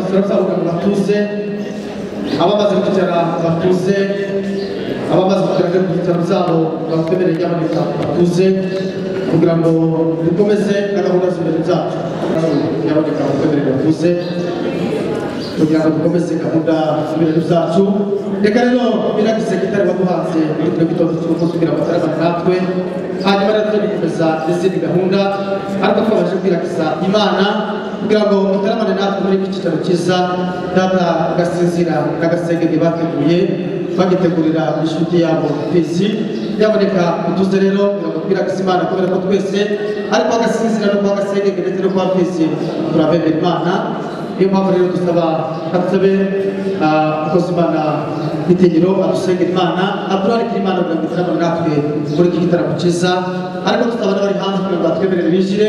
turasabuka ngo batuze abamaze kwicara batuze abamaze kugera ku bitaro byabo batwemereye ryaboneka batuze kugira ngo dukomeze na gahunda z'imbere zacu ryaboneka batwemereye batuze kugira ngo dukomeze gahunda z'imbere zacu reka rero biragize kitari baguhanze muri kino gitondo cy'uko kugira batarabana natwe hanyuma rero tuzabikomeza n'izindi gahunda ariko twabashe kwiragiza imana kugira ngo mutaramane natwe muri iki cyicaro cyiza data agasinzira n'agasengenge bateguye bagitegurira inshuti yabo pisi byaboneka utuze rero kugira ngo twiragize imana kubera ko twese ariko agasinzira no kwa gasengenge ndetse no kwa pisi turabemera imana niyo mpamvu rero dusaba katsabe abakozi imana itegero adusengera imana aturarikira imana kugira ngo itarabane natwe muri iki gitaramo cyiza ariko tukaba n'abari hanze kugira ngo batwemerere binjire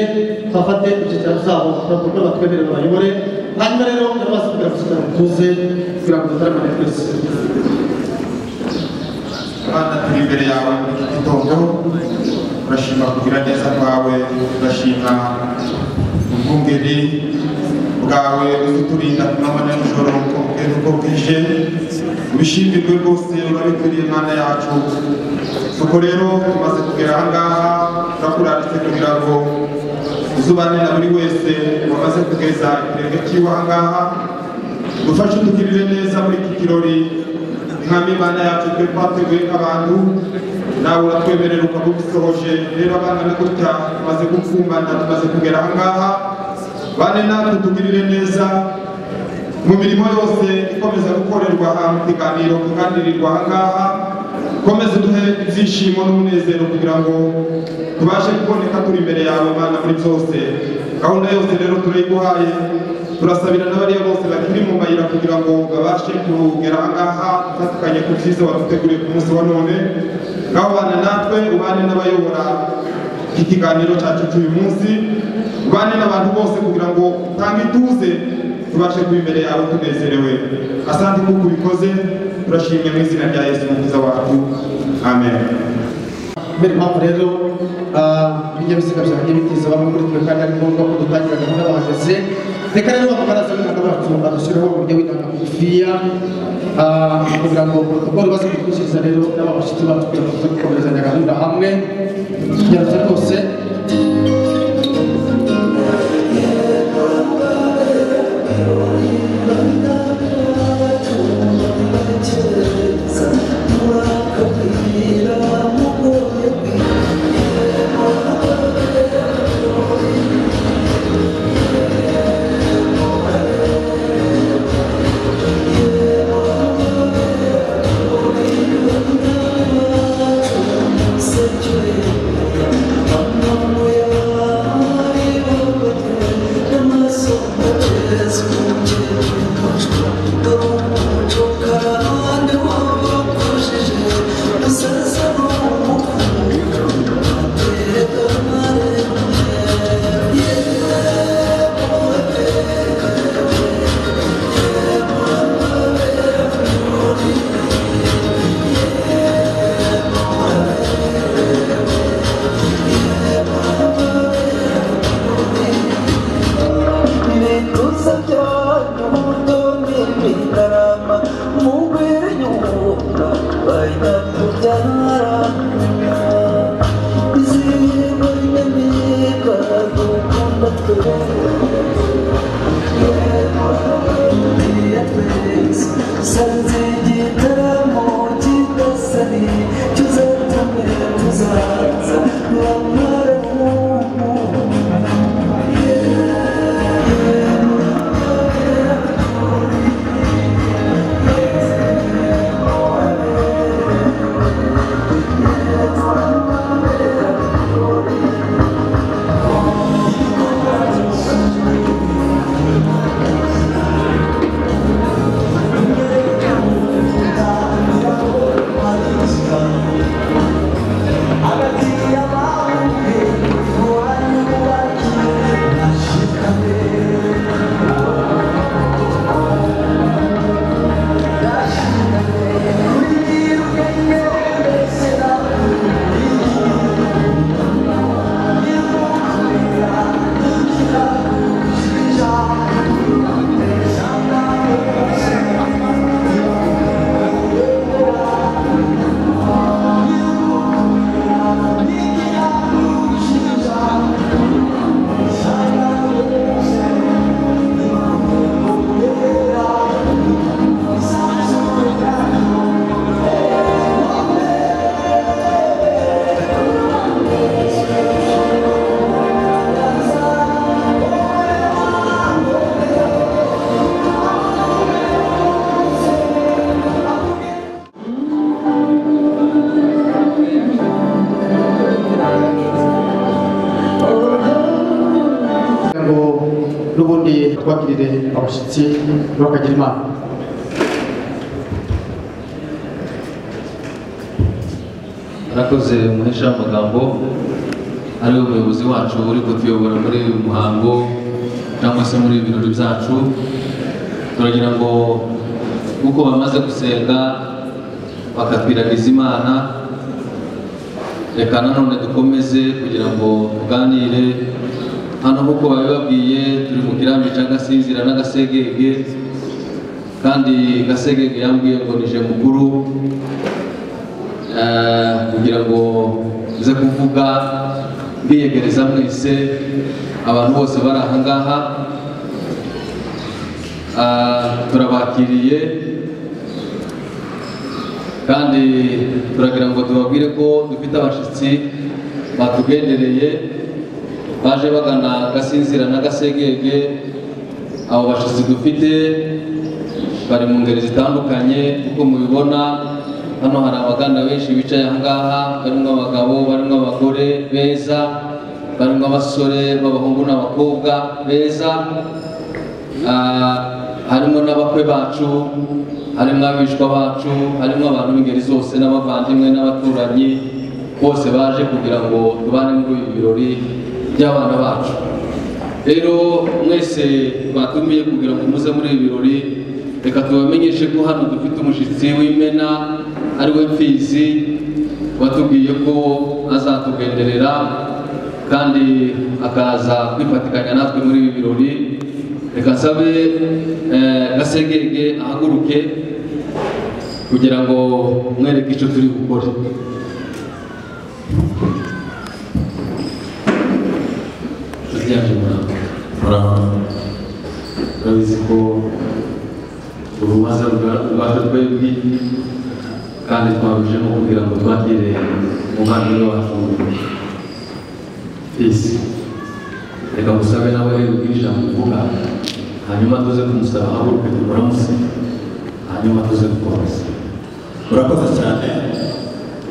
bafate ibyicaro zabo bakora batwemerere bayobore hanyuma rero n'abazi kugira ngo tuzabe tuze kugira ngo tutaramane twese Imana turi imbere yawe muri iki gitondo turashima kugira neza kwawe turashima ubwungeri bwawe uturinda ku manywa na nijoro uko bukeye n'uko bwije ubishimirwe rwose urabikwiriye Mana yacu nuko rero tumaze kugera aha ngaha turakuranditse kugira ngo uzubane na buri wese wamaze kugeza ikirenge cy'iwe aha ngaha dufashe udugirire neza muri iki kirori nk'aho imana yacu twe twateguye nk'abantu nawe uratwemerera ukaba ubisohoje rero abana na gutya tumaze gupfumbana tumaze kugera aha ngaha bane natwe tugirire neza mu mirimo yose ikomeza gukorerwa aha mu kiganiro kuganirirwa aha ngaha komeza uduhe ibyishimo n'umunezero kugira ngo tubashe kuboneka turi imbere yawe mana muri byose gahunda yose rero turayiguhaye turasabira n'abariya bose bakiri mu mayira kugira ngo babashe kugera aha ngaha dufatikanye ku byiza waduteguriye ku munsi wa none ngaho bana natwe ubane n'abayobora iki kiganiro cyacu cy'uyu munsi ubane n'abantu bose kugira ngo utange ituze tubashe kuba imbere yawe tunezerewe asante kuko ubikoze turashimye mu izina rya yesu mukiza wacu amen kubera impamvu rero ah, ibinyabiziga byagiye bitiza bamwe muri twe kandi ari ngombwa ko dutangira gahunda bahageze reka rero bamukaraza w'inanga bacu badushyiraho uburyo w'inanga bugufiya ah, kugira ngo protokolo baze kutwishyiriza rero n'ababashyitsi bacu kugira ngo tuze gukomerezanya gahunda hamwe tugerageza rwose Hagati y'abawe kubagirire abashyitsi bakagira imana arakoze umuhesha w'amagambo ari we muyobozi wacu uri kutuyobora muri uyu muhango cyangwa se muri ibi birori byacu turagira ngo nk'uko bamaze gusenga bakatwiragiza imana reka nanone dukomeze kugira ngo tuganire hano nk'uko babibabwiye turi mu kirambi cya gasizira n'agasegege kandi gasegege yambwiye ngo nije mukuru Eh, kugira ngo nze kuvuga mbiyegereza mwese abantu bose bari aha ngaha Ah, turabakiriye kandi turagira ngo tubabwire ko dufite abashyitsi batugendereye baje bagana gasinzira na gasegege abo bashyitsi dufite bari mu ngeri zitandukanye uko mubibona hano hari abaganda benshi bicaye ahangaha barimo abagabo barimo abagore beza barimo abasore b'abahungu n'abakobwa beza Ah, harimo n'abakwe bacu harimo abishwa bacu harimo abantu b'ingeri zose n'abavandimwe n'abaturanyi bose baje kugira ngo tubane muri ibi birori by'abana bacu rero mwese batumiye kugira ngo muze muri ibi birori reka tubamenyeshe ko hano dufite umushyitsi w'imena ari we mfizi watubwiye ko azatugenderera kandi akaza kwifatikanya natwe muri ibi birori reka nsabe eh, gasegege ahaguruke kugira ngo mwereke icyo turi gukora Nshuti yanjye muraho. turabizi ko urubanza rwa- rwa twebwe kandi twabijemo kugira ngo twakire umuvandimwe wacu isi reka musabe nawe rero ubwire ijambo uvuga hanyuma tuze kumusaba ahaguruke tumuramusi hanyuma tuze kukomeza urakoze cyane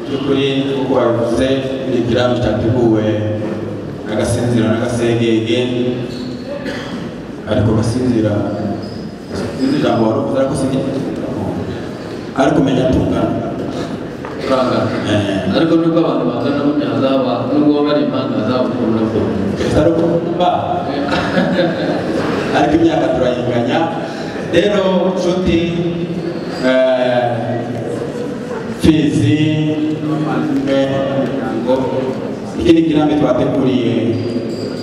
by'ukuri kuko wabivuze ni ikirambi cyateguwe agasinzira n'agasengenge ariko gasinzira sinzi ijambo wari uvuze ariko sinzi ariko umenya atungana turanga ariko nubwo abantu bangana burya hazaba nubwo baba bari impanga hazaba ukuntu nabwo ari ukumva ariko imyaka turayinganya rero nshuti eh, fizi eh, ngo iki ni kirambi twateguriye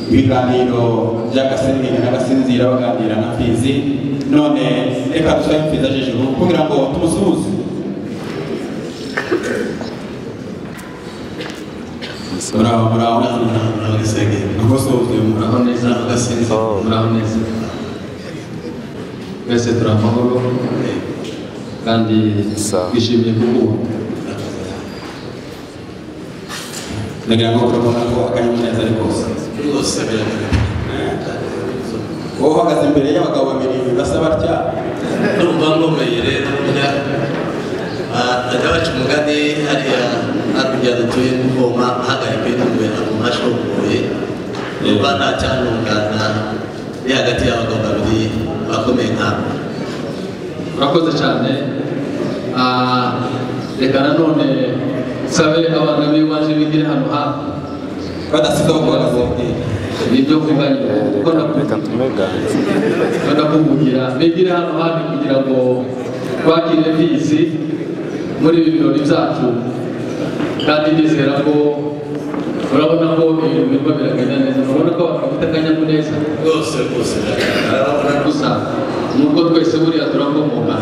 ibiganiro by'agasengenga n'agasinzira baganira na fizi none reka dusabe fizi ajejuru kugira ngo tumusuhuze muraho muraho n'agasenge ntugosohoke muraho muraho neza n'agasinzira muraho neza twese turi amahoro kandi twishimiye kukubona ndagira ngo urabona ko akanyamuneza ari kose rwose wowe uhagaze imbere y'abagabo babiri basa batya ndumva nkomeye rero burya bajya baca umugani hariya hakurya dutuye kuvoma ahagarika yituwe ahantu hashoboye numva nta cyanungana ni hagati y'abagabo babiri bakomeye nkabo urakoze cyane Ah, reka nanone nsabe abana b'iwanje bigire hano hafi badasize aho bahagaze nibyo mvuga nyine kuko nakubwira ndakubwira bigire hano hafi kugira ngo twakire bizi muri ibi birori byacu kandi nizera ko urabona ko ibintu birimo biragenda neza urabona ko abantu bafite akanyamuneza rwose rwose urabona ko gusa nubwo twese buriya turakomoka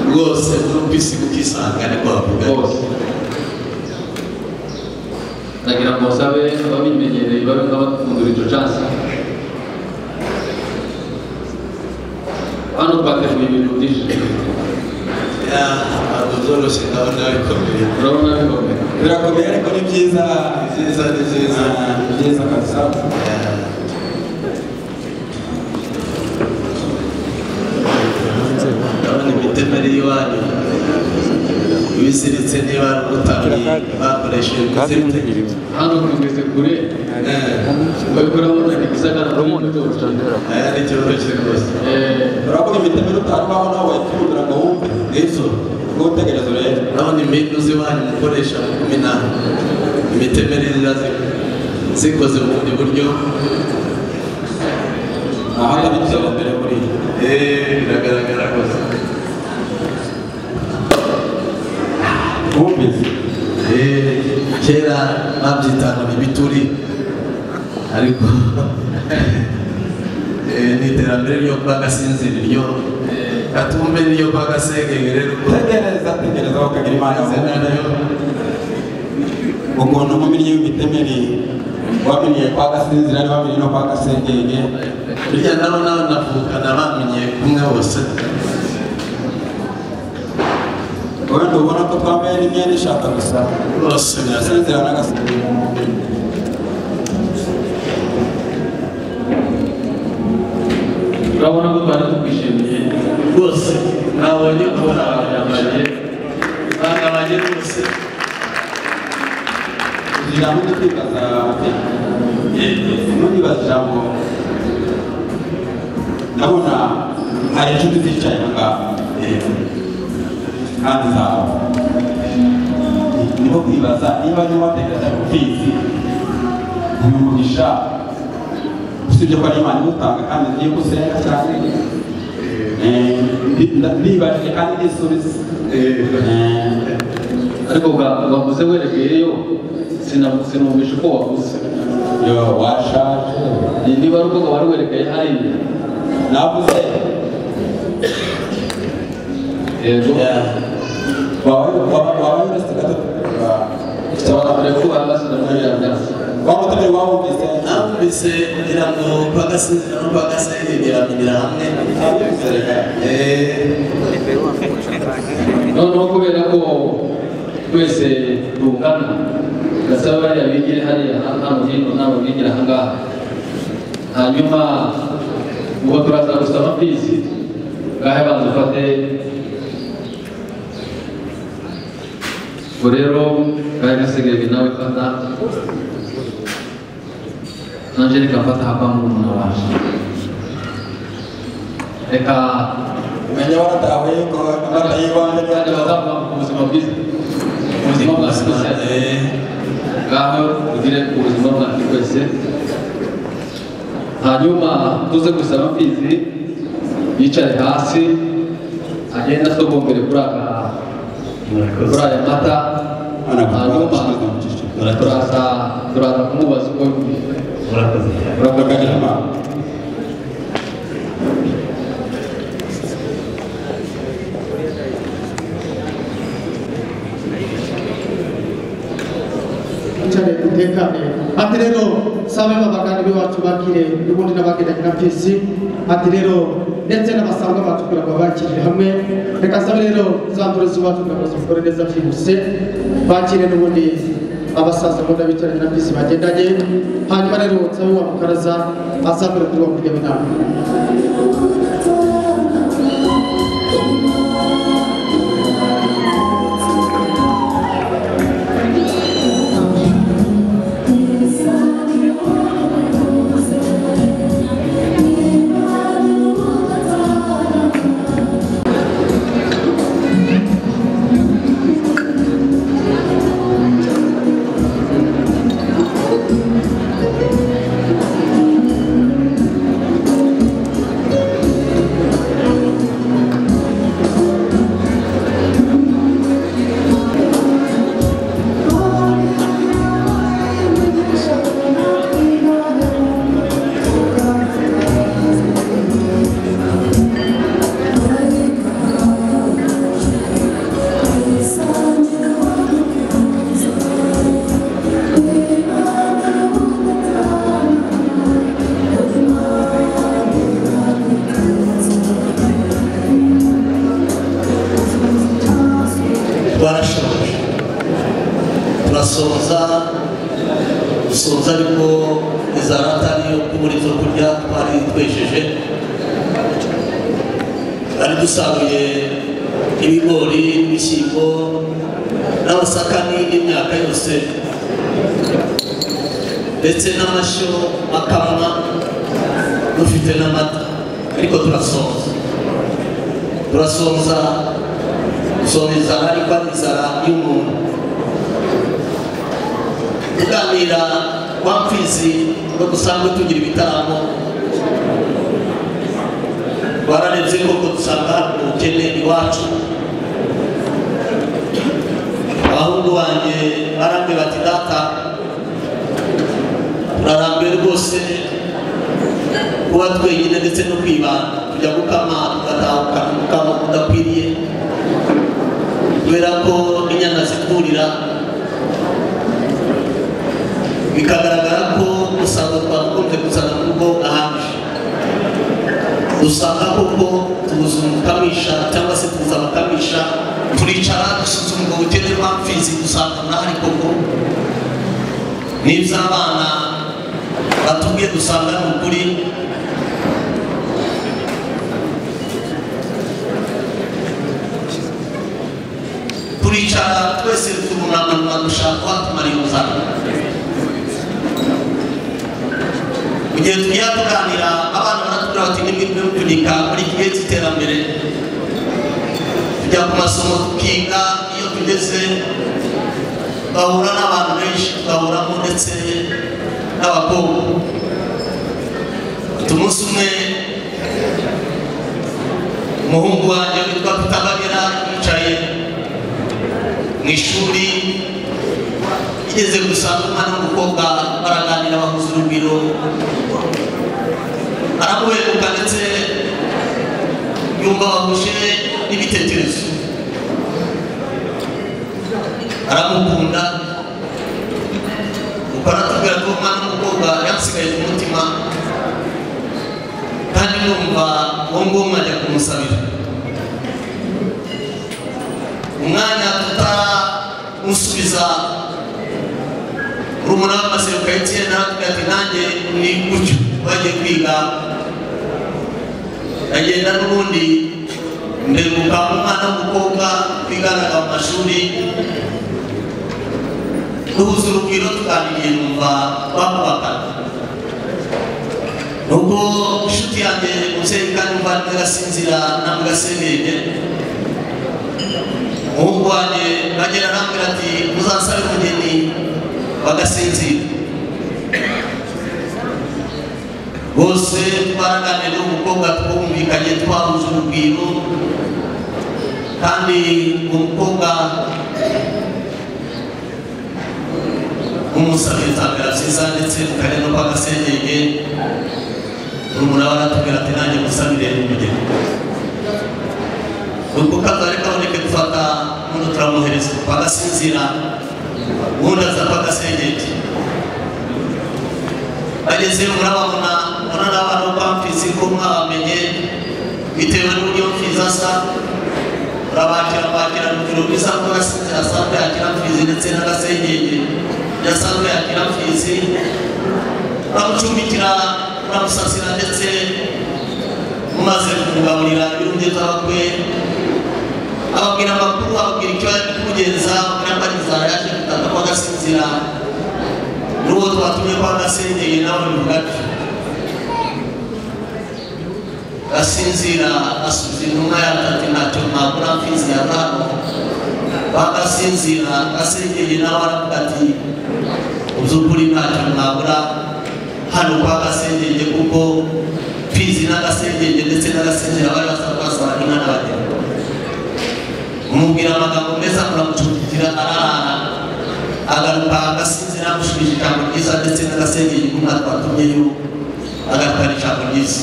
rwose numvise ukisanga ni kwavuga bose ndagira ngo nsabe ababimenyereye babe nk'abafungura icyo cansi hano twateguye ibintu byinshi ntabwo byoroshye ndabona bikomeye urabona bikomeye birakomeye ariko ni byiza nziza ni byiza nziza ni byiza kabisa ndabona imitemeri ari iwanyu ibisiritse niba ari ubutabi bakoresheje kuzimya hano tugeze kure babikora mu gisagara aya ni ikibazo cyose utarubaho nawe wayikundira ngo wumve n'izo ubwo utegereza urebe urabona impindu z'iwanyu mukoresha makumi nane imitemerere ziba zi- zikoze mu bundi buryo aha hari icyambere muri iyi eee biragaragara rwose wumvise eee kera babyitanga ibituri ariko eee ni iterambere ryo kwa gasinzira ryo gatumbe ryo kwa gasengenge rero uko tegereza tegereza bakagira imana izina yawe nayo ukuntu umumennyi w'imitemeri wamennye kwa gasinzira ari wamennye no kwa gasengenge burya nabo nawe navukana bamenye kumwe bose wenda ubona ko twambaye n'imyenda ishaka gusa bose biragaragara gasinzira na gasengenge urabona ko twari tukwishimiye rwose nabonye ko hari abanyamariye bangabanye rwose ijambo ryo kwibaza nuribaza ijambo ndabona hari inshuti zicaye aha ngaha kandi zawe niho kwibaza niba niba watekereza ku mfizi uyu mugisha usibye ko ari imana imutanga kandi niyo usenga cyane eh, ndi- nda- ndibajije kandi nisubiza Eh, ariko bwa- wavuze werekeyeyo sina- sinumvisha uko wavuze yo washaje Ni- niba ari uko wari werekeye hariya navuze yego urekuba basi ndamuyandaza wamutumire wawumvise numvise kugira ngo bagasezera no bagasenyera biraminira hamwe Eh, noneho kubera ko twese tungana gasaba bariya bigire hariya hano hino ntabwo bigira ahangaha hanyuma ubu turaza gusaba mbizi ngahe banza ufate ubwo rero ngahe gasigaye nawe fata angelika mfata hapa murumuna waje reka umenya waratawe yuko amata y'ibanze kandi bazavuga ku buzima bwiza ubuzima bwa simusiyanse eh, ngaho ugire ubuzima bwanjye bwese hanyuma tuze gusaba mfizi yicare hasi agenda atogombere kuri aka kuri aya mata hanyuma turaza turaza kumubaza uko yumva urakoze bakagira imana cyane utekane ati rero sabe abagani bacu bakire n'ubundi n'abagendanye na pisi ati rero ndetse n'abasanga bacu kugira ngo bakirire hamwe reka sabe rero za ndorezi bacu kugira ngo zikore neza byihuse bakire n'ubundi abasaza mbona bicaranye na pisi bagendanye hanyuma rero sabe wa mukaraza azakora kuri wa kurya inama barashoboje turasoza dusoza ariko iza ratari yo kubura ibyo kurya twari twejeje twari dusaruye ibigori n'ibishyimbo n'amasaka n'indi myaka yose ndetse n'amashyo akamwa dufite n'amata ariko turasoza turasonza gusoma inzara ariko ari inzara y'umuntu kuganira kwa mfizi no gusanga tugira ibitaramo twararebye koko dusanga ubukene iwacu abahungu banjye barambe bati data turarambiwe rwose kuba twenyine ndetse no kwibanda tujya gukama tugatahukana umukamo udakwiriye kubera ko inyana zitwurira bikagaragara ko usanga twakunze kuzana mu rugo ahandi usanga koko tubuze umukamisha cyangwa se tubuze abakamisha turicara dusuzuma ubwo bukene bw'amfizi usanga ntahari koko n'iby'abana batubwiye dusanga ni ukuri turicara twese turunama dushaka watumara inguzanyo mu gihe tugiye tuganira abana baratubwira bati nimwe mupfunyika muri iki gihe cy'iterambere tujya ku masomo tukiga iyo tugeze twahura n'abantu benshi twahuramo ndetse n'abakobwa ati umunsi umwe umuhungu wanjye witwa Kutabagera yicaye mu ishuri igeze gusanga umwana w'umukobwa baraganira bahuza urugwiro aramuheruka ndetse yumva bahuje n'ibitekerezo aramukunda kuko aratubwira ko umwana w'umukobwa yamusigaye ku mutima kandi numva uwo nguwo mwajya kumusabira umwanya tutaramusubiza urumuna w'amaseruka y'icyenda aratubwira ati nanjye ni gutyo bagiye kwiga agenda n'ubundi ndeguka umwana w'umukobwa twiganaga mu mashuri duhuza urugwiro tuganiriye numva bakubakana nubwo inshuti yanjye mubyeyi kandi numva ntagasinzira ntamugasengenge umuhungu wanjye bagera arambwira ati muzasabe umugeni bagasinzira bose twaraganiriye n'umukobwa twumvikanye twahuje urugwiro kandi umukobwa umusabiriza birakiza ndetse tukajya no kwa gasengenge urumuna baratubwira ati nanjye musabire umugeni ubwo kazari kaboneke dufata umuntu turamuhereza kwa gasinzira ubundi aza kwa gasengenge bageze murababona murabona abantu kwa mfizi ko mwabamenye bitewe n'uburyo mfizi asa urabakira bakira urugero rw'isanzwe gasinzira asanzwe yakira mfizi ndetse n'agasengenge yasanzwe yakira mfizi uramucumbikira uramusasira ndetse mumaze kumugaburira ibirunge by'abakwe ababwira amakuru ababwira icyo ari kumugenza ababwira ko ari inzara yaje gutaka kwa gasinzira n'uwo twatumye kwa gasengeye nawe bivuga atyo gasinzira asubiza intumwa yatati ntacyo mwakora mfizi ya nkano bagasinzira gasengeye nawe aravuga ati mu by'ukuri ntacyo mwabura hano kwa gasengenge kuko mfizi n'agasengenge ndetse n'agasinzira bari basaba kwasaba inka n'abageni umubwira amagambo meza muramucumbikira ararara agaruka agasinzira amushubije ijambo ryiza ndetse n'agasengenge kumwe twatumyeyo agarukana ijambo ryiza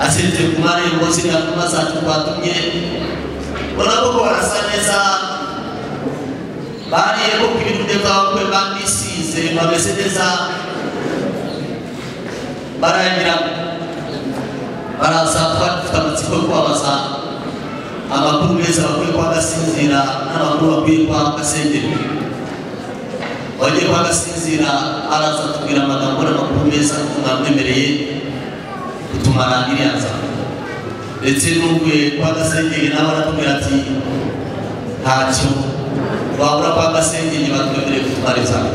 aseretse ku marembo ziriya ntumwa zacu twatumye ubona ko barasa neza bariye ko ku birunge by'abakwe bamisize bameze neza barayagira baraza twari dufite amatsiko yo kubabaza amakuru meza bakwiye kwa gasinzira n'amakuru bakwiye kwa gasengeri wagiye kwa gasinzira araza atubwira amagambo n'amakuru meza mwamwemereye gutumara iriya nzara ndetse n'uvuye kwa gasengeri nawe aratubwira ati ntacyo wabura kwa gasengeri batwemereye gutumara inzara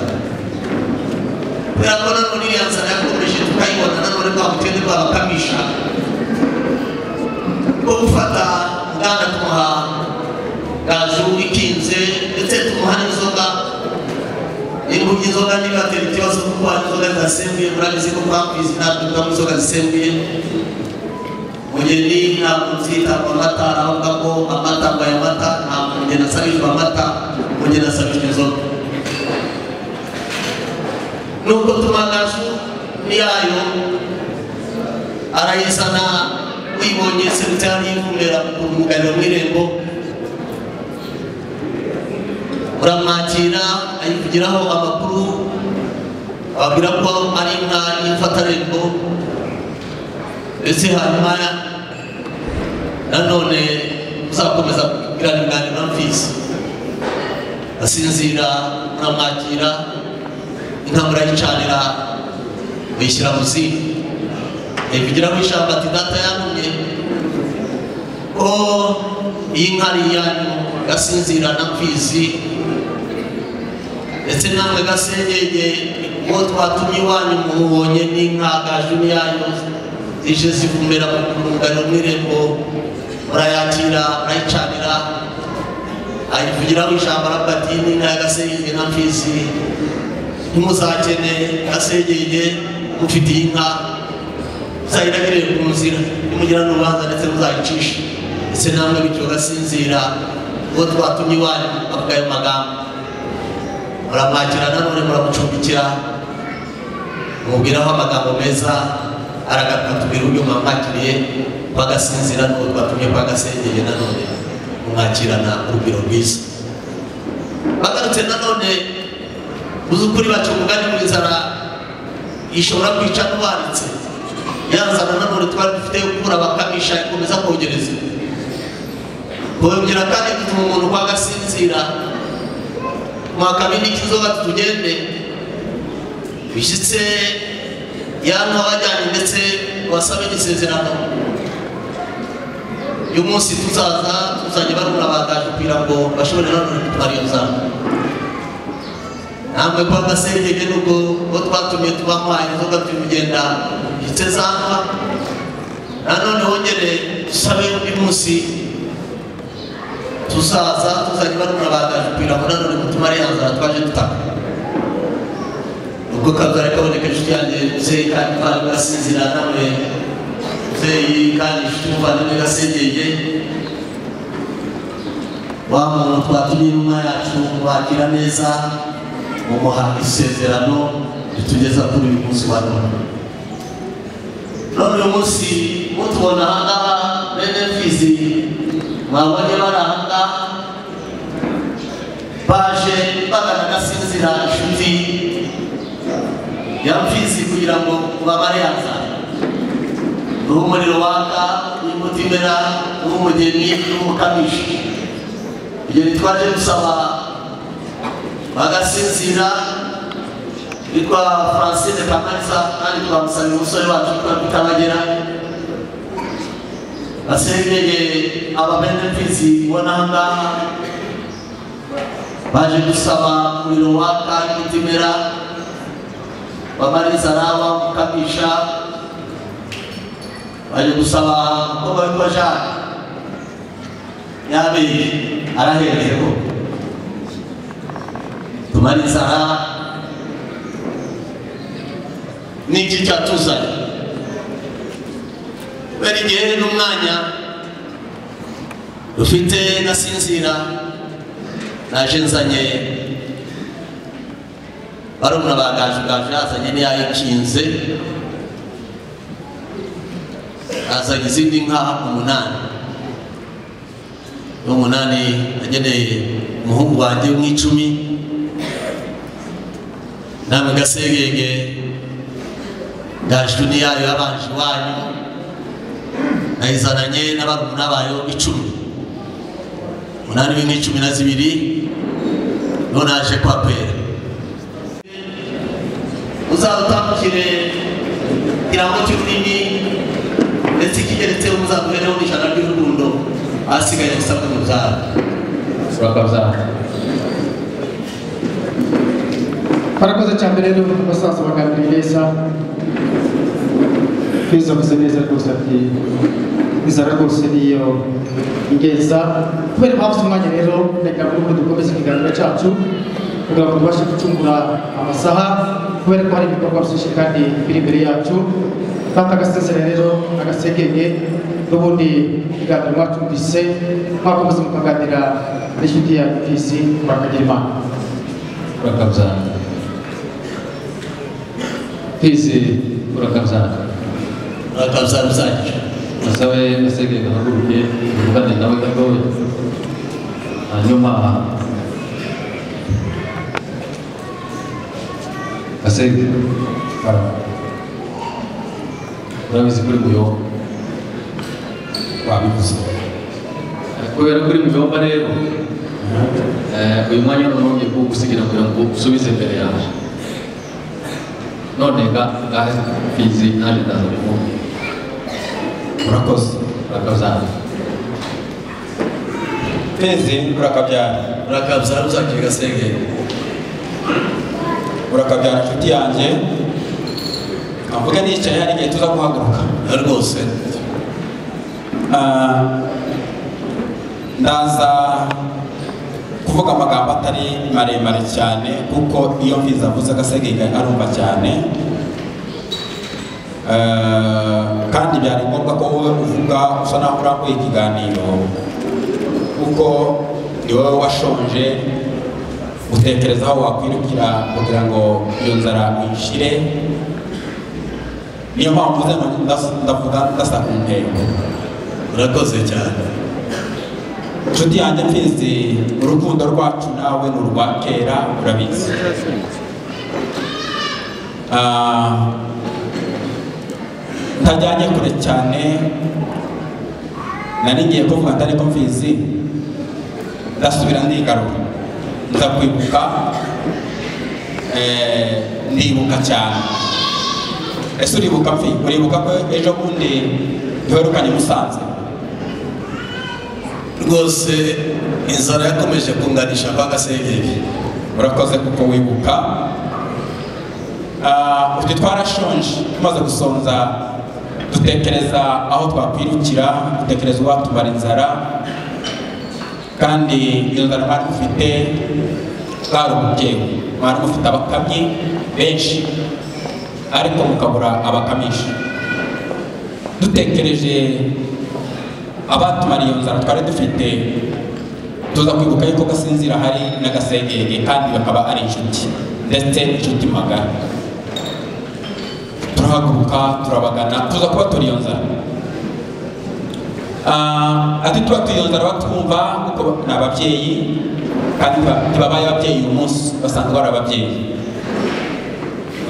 kubera ko nanone iriya nzara yakomeje tukayibona nanone kwa bukene bw'abakamisha bwo gufata kandi tumuha gaju ikinze ndetse tumuha n'inzoga niba urya inzoga niba atera ikibazo kuko hari inzoga zidasembuye murabizi ko twakwizi natwe tugamo inzoga zisembuye mugeni ntabwo nzitabwa amata aravuga ko amata mbaye amata ntabwo mugeni asabishwa amata mugeni asabishwa inzoga nubwo tumagaju n'iyayo arayizana uyibonye sekitari y'ivumera ku mugariro w'irembo uramwakira ayivugiraho amakuru ababwira ko ari inka y'imfatarembo ndetse hanyuma nanone uzakomeza kugirana ibiganiro na mfizi asinzira uramwakira inka murayicanira muyishyira mu zindi ayivugiraho ijambo ati data yantumye ko iyi nka ari iyanyu gasinzira na mfizi ndetse namwe gasengenge uwo twatumye iwanyu mubonye n'inka gaju n'iyanyu zije zivumera mu rungano n'irembo murayakira murayicanira ayivugiraho ijambo aravuga ati n'inka ya gasengenge na mfizi ntimuzakene gasengenge mufite iyi nka muzayiragire ku nzira nimugira n'urubanza ndetse muzayicishe ndetse namwe bityo gasinzira uwo twatumye iwanyu avuga ayo magambo muramwakira nanone muramucumbikira mubwiraho amagambo meza aragaruka tubwira uburyo mwamwakiriye bagasinzira n'uwo twatumye bagasengeye nanone mumwakirana urugero rwiza bagarutse nanone mu by'ukuri baca umugani mu nzara ishobora kwica n'uwanditse yanzana nanone twari dufite yo kubura bakamisha ikomeza kogereza kongera kandi dutuma umuntu kwa gasinzira mwaka bindi kizoba tugende bishyitse yanka bajyanye ndetse wasabe n'isezerano uyu munsi tuzaza tuzajya barura bagaje kugira ngo bashobore nanone gutwara iyo nzara namwe kwa gasengenge nubwo uwo twatumye tubanywaye inzoga turi kugenda igice zanga nanone wongere dusabe undi munsi tuzaza tuzajya barura bagaje kugira ngo nanone gutuma ariya nzara twaje dutaka ubwo kabzari kaboneka inshuti yanjye muzeyi kandi twari gasinzira nawe muzeyi kandi inshuti muvandimwe gasengenge wa muntu twatumye intumwa yacu wakira neza mumuha isezerano ritugeza kuri uyu munsi wa none none uyu munsi mutubona ahangaha bene fizi mwabonye bari ahangaha baje bagana gasinzira inshuti ya mfizi kugira ngo ubabare yazana ni umuriro waka n'umutimera n'umugeni n'umukamishi igihe twaje gusaba bagasinzira yitwa francine pakarisa kandi twamusabira umusore wacu twabita bagera basengeye ababenefisi ubona ahangaha baje gusaba umuriro waka imitimera bamariza n'aba mukamisha baje gusaba umukobwa witwa jacques yabeye araherereho tumariza aha n'iki cyatuzanye kubera igihe n'umwanya ufite nasinzira naje nzanye barumuna bagajugaje azanye n'iyayikinze azanye izindi nka umunani n'umunani ageneye umuhungu wanjye w'umwicumi namwe gasegenge ndajwe n'iyayo yabanje iwanyu nayizananye n'abarumuna bayo icumi umunani w'inka icumi na zibiri nonaje kwa pera uzadutambukire ikirango cy'ururimi ndetse ikigeretseho muzamuhereho n'ijana ry'urukundo ahasigaye gusa ku mubyara turakabyara barakoze cyane rero basaza baganira neza kwiza avuze neza rwose ati inzara rwose niyo ingenza kubera impamvu z'umwanya rero reka n'ubundi dukomeze ikiganiro cyacu kugira ngo tubashe gucungura amasaha kubera ko hari ibikorwa byinshi kandi biri imbere yacu kandi agasezera rero agasegenge n'ubundi ikiganiro mwatumvise mwakomeza mukaganira n'inshuti ya pisi mwakagira imana urakabyana pisi urakabyana akabza rusange asabe asege gahaguruke tuvugane nawe gatoya hanyuma asege urabizi kuri muyomba wabivuze kubera kuri muyomba rero eh, uyu mwanya none wongeye kuwugusigira kugira ngo usubize imbere yaje none ga- gahe fizi naje ndaza bivuga urakoze urakabyana penzi urakabyara urakabza rusange gasengenge urakabyara inshuti yanjye avuga nicaye hari igihe tuza guhaguruka rwose Ah, ndaza kuvuga amagambo atari maremare cyane kuko iyo mviza avuze agasegeka arumva cyane Ah, kandi byari ngombwa ko wowe uvuga usa naho urambuye ikiganiro kuko ni wowe washonje utekereza aho wakwirukira kugira ngo iyo nzara uyishire niyo mpamvu nze ndas- ndavuga ndasa ku ntego urakoze cyane inshuti yanjye mfizi urukundo rwacu nawe ni urwa kera urabizi Ah, ntajyanye kure cyane nari ngiye kuvuga atari ko mfizi ndasubira ndigarura nza kwibuka eh, ndibuka cyane ese uribuka mfi uribuka ko ejo bundi ntiwerukanye musanze rwose inzara yakomeje kunganisha kwa gasengenge urakoze kuko wibuka Ah, utu twarashonje tumaze gusonza dutekereza aho twakwirukira dutekereza uwatumara inzara kandi iyo nzara mwari mufite bwari umubyeyi mwari mufite abakamyi benshi ariko mukabura abakamisha dutekereje abatumara iyo nzara twari dufite tuza kwibuka yuko gasinzira hari n'agasengenge kandi bakaba ari inshuti ndetse inshuti magana turahaguruka turabagana tuza kuba turi iyo nzara Ah, ati tuba turi iyo nzara batwumva kuko ni ababyeyi kandi ba- ntibabaye ababyeyi uyu munsi basanzwe bari ababyeyi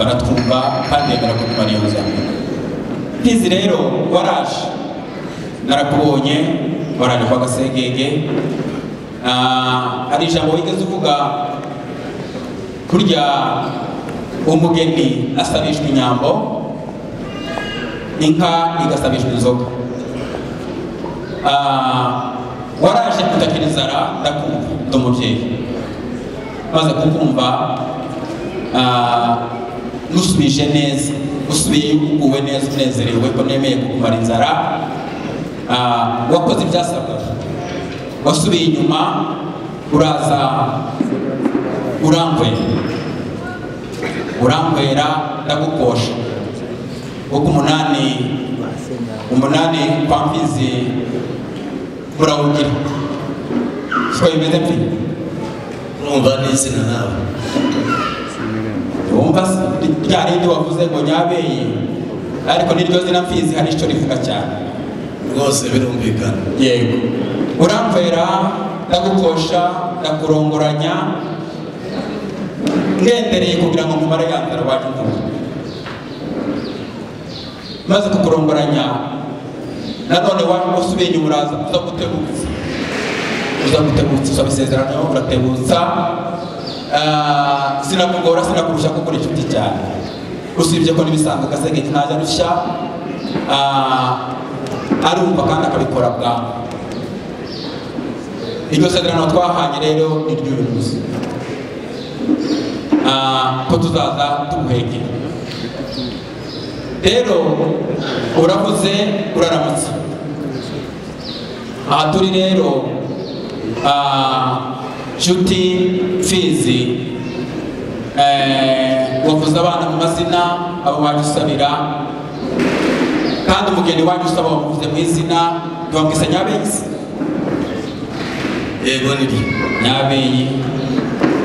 baratwumva kandi bemera ko tumara iyo nzara ntizi rero waraje narakubonye waraje kwa gasengenge Ah, hari ijambo wigeze uvuga kurya umugeni asabishwa inyambo inka igasabishwa inzoga Ah, waraje kutakira inzara ndakumva ndi umubyeyi maze kukumva ah, nusubije neza usubiye uguwe neza unezerewe ko nemeye kukumara inzara Ah, wakoze ibyasabwaga wasubiye inyuma uraza urankwera urankwera ndagukosha kuko umunani umunani kwa mfizi murawugira siko bimeze mfi urumva n'izina nawe wumva si- rya rindi wavuze ngo nyabeye ariko niryo zina mfizi hari icyo rivuga cyane rwose birumvikana yego uramvera ndagukosha ndakurongoranya ngendereye kugira ngo nkumare ya nzara waje nkuru maze kukurongoranya nanone wa- wasubiye inyuma uraza uza gutebutsa uza gutebutsa usaba isezerano uratebutsa Ah, sinakugora sinakurusha kuko uri inshuti cyane usibye ko n'ibisanga agasenge ntajya rushya Ah, arumva kandi akabikora bwangu iryo sezerano twahanye rero ni ry'uyu munsi Ah, ko tuzaza tuguhegera rero uravuze uraramutse aha turi rero ah, nshuti mfizi eh, wavuze abana mu mazina abo waje usabira kandi umugeni waje usaba wamuvuze mu izina ntiwamwise nyabeyi yego nibyo nyabeyi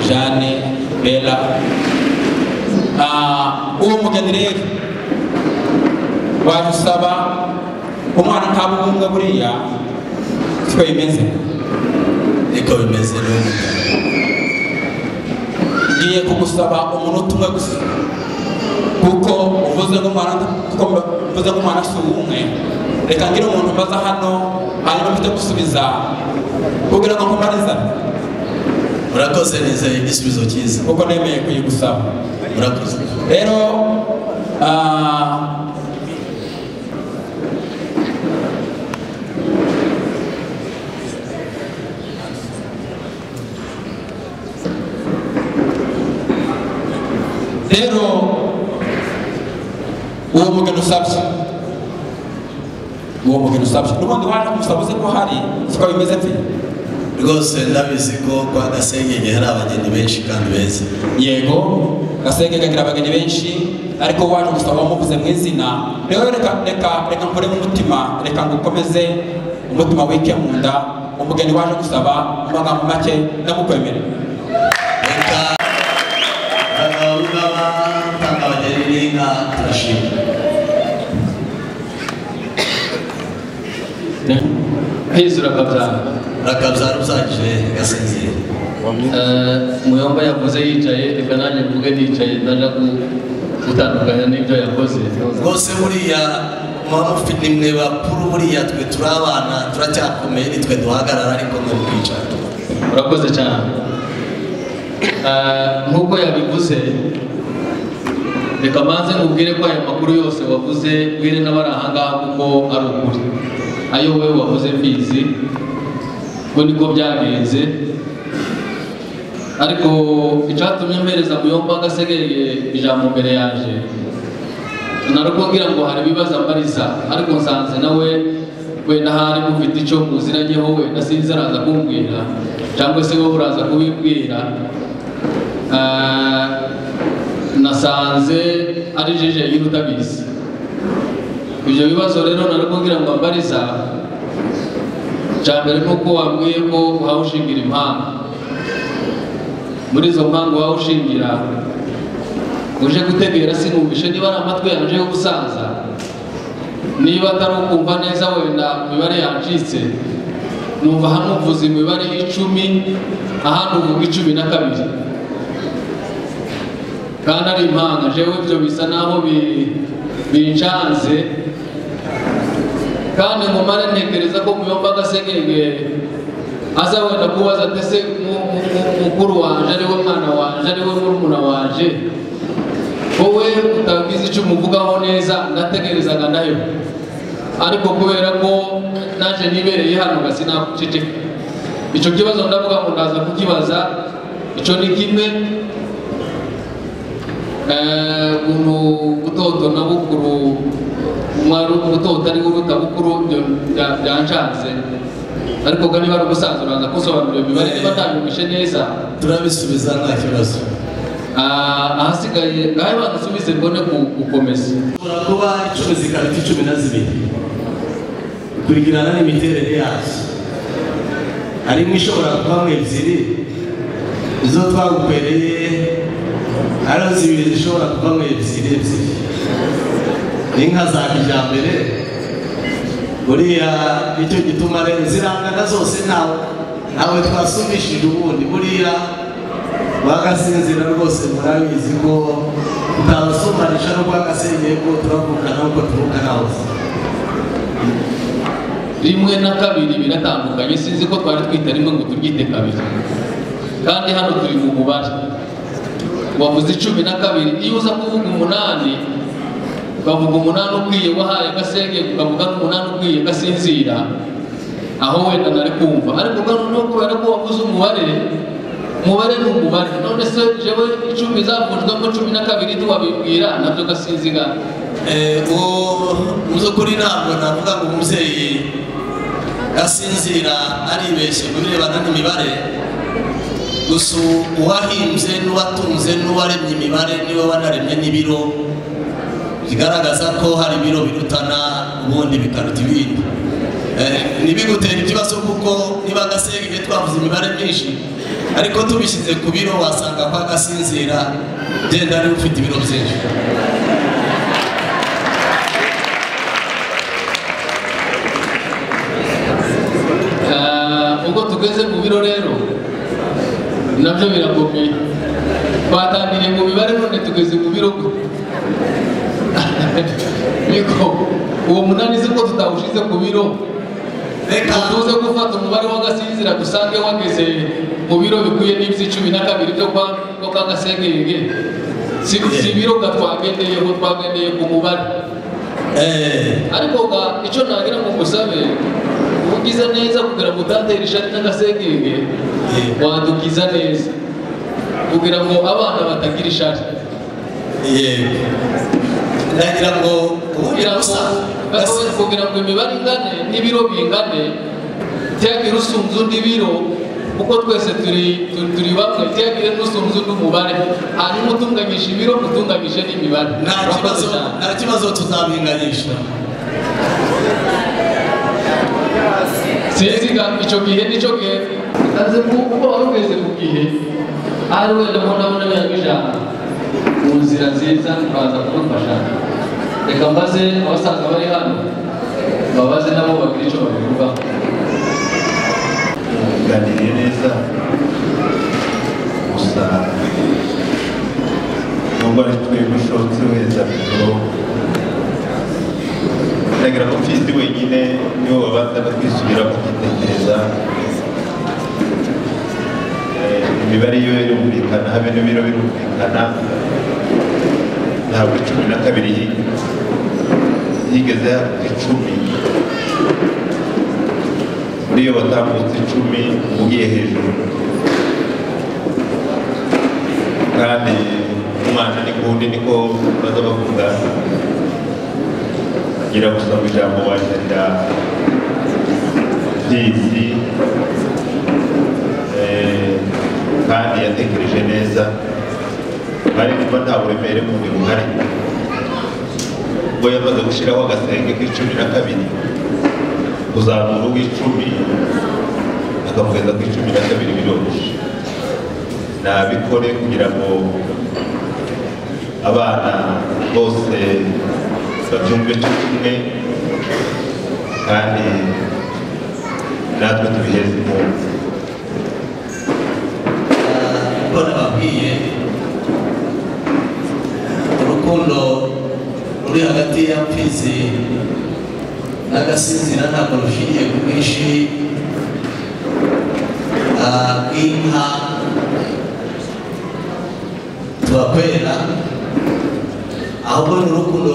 jane bera Ah, uwo mugeni rero waje usaba umwana nta bumunga buriya siko bimeze niko bimeze n'ubu ngiye kugusaba umunota umwe gusa kuko uvuze nk'umwana kuko mvuze nk'umwana si umwe reka ngire umuntu mbaza hano hanyuma mpite gusubiza kugira ngo nkumarizane murakoze neza igisubizo cyiza kuko nemeye kuyigusaba murakoze rero ah, rero uwo mugeni usabye uwo mugeni usabye n'ubundi waje kumusaba uzi ko hari siko bimeze mbi rwose ndabizi ko kwa gasengenge hari abageni benshi kandi beza yego gasenge kagira abageni benshi ariko waje gusaba wamuvuze mu izina rero reka reka reka nkoremo umutima reka ngukomeze umutima wike mu nda umugeni waje gusaba mu magambo make ndamukwemere reka abagabo n'abatanga abageni n'inka turashima kwizura kabyanga rakabya ruzagije gasinzira muyomba yavuze yicaye reka nanjye mvuge nicaye ndaja ku- gutandukanya n'ibyo yakoze rwose buriya mama ufite imwe bakuru buriya twe turi abana turacyakomeye nitwe duhagarara ariko mwari kwicara urakoze cyane Eh, nk'uko yabivuze reka manze nkubwire ko aya makuru yose wavuze ubwire n'abari aha ngaha kuko ari ukuri ayo wowe wavuze mbizi ko niko byagenze ariko icyatumye mpereza muyomba agasegeye ijambo mbere yaje naruko ngira ngo hari ibibazo ambariza ariko nsanze nawe wenda hari mufite icyo muziranyeho wenda sinzi araza kumbwira cyangwa se wowe uraza kubibwira Ah, nasanze ari jeje y'urutabizi ibyo bibazo rero naruko ngira ngo ambariza icya mbere ni uko wambwiye ko uhawe ushingira impanga muri izo mpamvu wowe ushingira uje gutegera sinumvishe niba ari amatwi yanjye yo gusaza niba atari ukumva neza wenda imibare yacitse numva hano uvuze imibare icumi ahandi uvuga icumi na kabiri kandi ari impanga jewe ibyo bisa naho bi- bincanze kandi nkumare ntekereza ko muyomba agasegenge aza wenda kubaza ati ese mu- mu- mu- mukuru wanje ariwe mwana wanje ariwe murumuna wanje wowe utabizi icyo umuvugaho neza ndategerezaga nayo ariko kubera ko naje nibereye hano gasi nakuceceka icyo kibazo ndavuga ngo ndaza kukibaza icyo ni kimwe Eh, ukuntu gutotona bukuru umwari gutota ari uruta bukuru ibyo bya- byanshanze ariko ko niba ari umusaza uraza kusobanurira imibare niba ntabiyumvishe neza turabisubiza nta kibazo Ah, ahasigaye ngaho badusubize mbone ku- gukomeza ushobora kuba icumi zikaruta icumi na zibiri bikurikirana n'imiterere yazo harimo ishobora kuvamo ebyiri izo twagukwereye ariho zibiri zishobora kuvamo ebyiri ebyiri n'inka za kijyambere buriya nicyo gituma rero zirangana zose ntawe ntawe twasumishije ubundi buriya bagasinzira rwose murabizi ko tutabasumanisha no bwagasengeye ko turavukana uko tuvukana hose rimwe na kabiri biratandukanye sinzi ko twari twita rimwe ngo turyite kabiri kandi hano turi mu mubare wavuze icumi na kabiri iyo uza kuvuga umunani ukavuga umunani ukwiye wahaye agasenge ukavuga n'umunani ukwiye gasinzira aho wenda nari kumva ariko ubwo noneho kubera ko wavuze umubare umubare ni umubare none se jewe icumi zavunjwemo cumi na kabiri ntiwabibwira nabyo gasinziga uwo mu by'ukuri ntabwo navuga ngo umubyeyi gasinzira aribeshye mu birebana n'imibare gusa uwahimbye n'uwatunze n'uwaremye imibare niwe wanaremye n'ibiro bigaragaza ko hari ibiro birutana ubundi bikaruta ibindi Eh, ntibigutera ikibazo kuko niba agasenge twavuze imibare myinshi ariko tubishyize ku biro wasanga ko agasinzira genda ariwe ufite ibiro byinshi Ah, ubwo tugeze ku biro rero nabyo birakomeye twatangiriye mu mibare none tugeze ku biro gu- Niko, uwo munani uzi ko tutawushize ku biro reka ngo tuze gufata umubare w'agasinzira dusange wageze mu biro bikwiye n'ibyo cumi na kabiri byo kwa ko kagasengenge si si ibiro ga twagendeyeho twagendeye ku mubare eh, ariko ga icyo nagira ngo musabe ugize neza kugira ngo utatera ishati n'agasengenge Eh. wadukiza neza kugira ngo abana batagira ishati yego ndagira ngo kugira ubugira ngo busa basi- kugira ngo imibare ingane n'ibiro bingane tiyagira usunze undi biro kuko twese turi tu- turi bamwe tiyagira n'usunze undi umubare hanyuma utunganyije ibiro utunganyije n'imibare nta Urakoze kibazo cyane. nta kibazo tuzabinganyisha sinzi ga icyo gihe nicyo gihe ntazi ku- kuko wari ugeze ku gihe ari wenda mbona abona birango ijana mu nzira nziza baza kumufasha reka mbaze abasaza bari hano babaze nabo bagire icyo babivugaho uganiriye neza gusa nubwo ari twebwe ushotse weza biro ndagira ko mfizi wenyine niwe wabanza no kwisubira kugitekereza Eh, imibare yo irumvikana habe n'ibiro birumvikana ntabwo cumi na kabiri hi- higeze haruka icumi muri iyo batambutse icumi ugiye hejuru kandi umwana ni kundi niko baza bavuga ngira gusa ngo ijambo wajarira mbizi eh, kandi yatekereje neza bari kuba nta buremere mu bundi buhari ubwo yamaze gushyiraho agasenge k'icumi na kabiri kuzamura uw'icumi akamugeza ku icumi na kabiri biroroshye nabikore kugira ngo abana bose babyumve cyo kimwe kandi natwe tubiheze impunzi kuko nababwiye urukundo ruri hagati ya mfizi n'agasinzira ntabwo rushingiye ku bwinshi ah, bw'inka turakwera ahubwo ni urukundo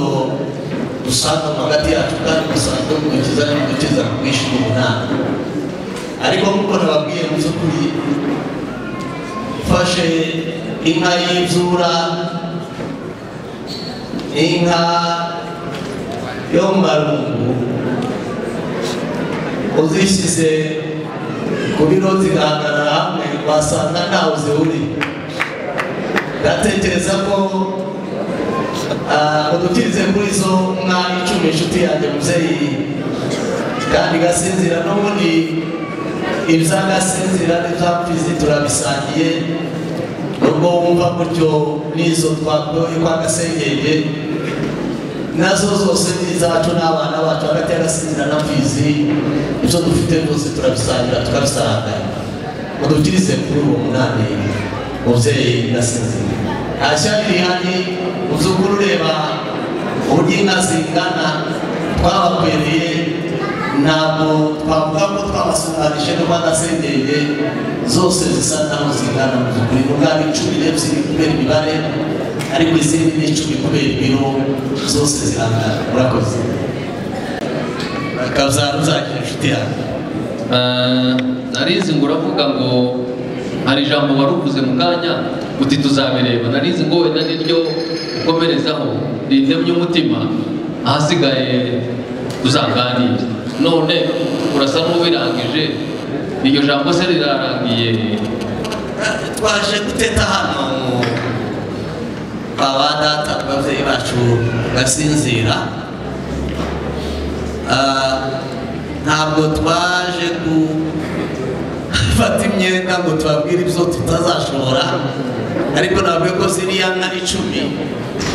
dusanga mu hagati yacu kandi dusanzwe mu gukiza no mu gukiza ku bwinshi bw'umunani ariko nk'uko nababwiye mu by'ukuri mfashe inka y'imvura inka yo mu marungu uzishyize ku biro zigahagarara hamwe wasanga ntawe zihuriye ndatekereza ko ah, udukirize kuri izo nka icumi inshuti yanjye mubyeyi kandi igasinzira n'ubundi iby'agasinzira n'iby'amfizi turabisangiye nubwo wumva gutyo n'izo twakuye kwa gasengenge nazo zose ni izacu n'abana bacu hagati y'agasinzira na mfizi ibyo dufite byose turabisangira tukabisaranganya udutirize kuri uwo munani mubyeyi gasinzira nta shyari rihari mu by'ukuri ureba uburyo inka zingana twababereye ntabwo twavuga ko twabasuranije n'uko adasengeye zose zisa naho zingana mu by'ukuri nubwo ari icumi n'ebyiri kubera imibare ariko izindi ni icumi kubera ibiro zose zirangana murakoze akabya ruzagira inshuti yawe Ah, narizi ngo uravuga ngo hari ijambo wari uvuze mu kanya uti tuzabireba narizi ngo wenda niryo ukomerezaho rintemye umutima ahasigaye tuzaganire none urasa n'ubirangije iryo jambo se rirarangiye twaje guteta hano kwa ba data ku babyeyi bacu basinzira Ah, ntabwo twaje gufata imyenda ngo tubabwire ibyo tutazashobora ariko ntabwo ko ziriya nka icumi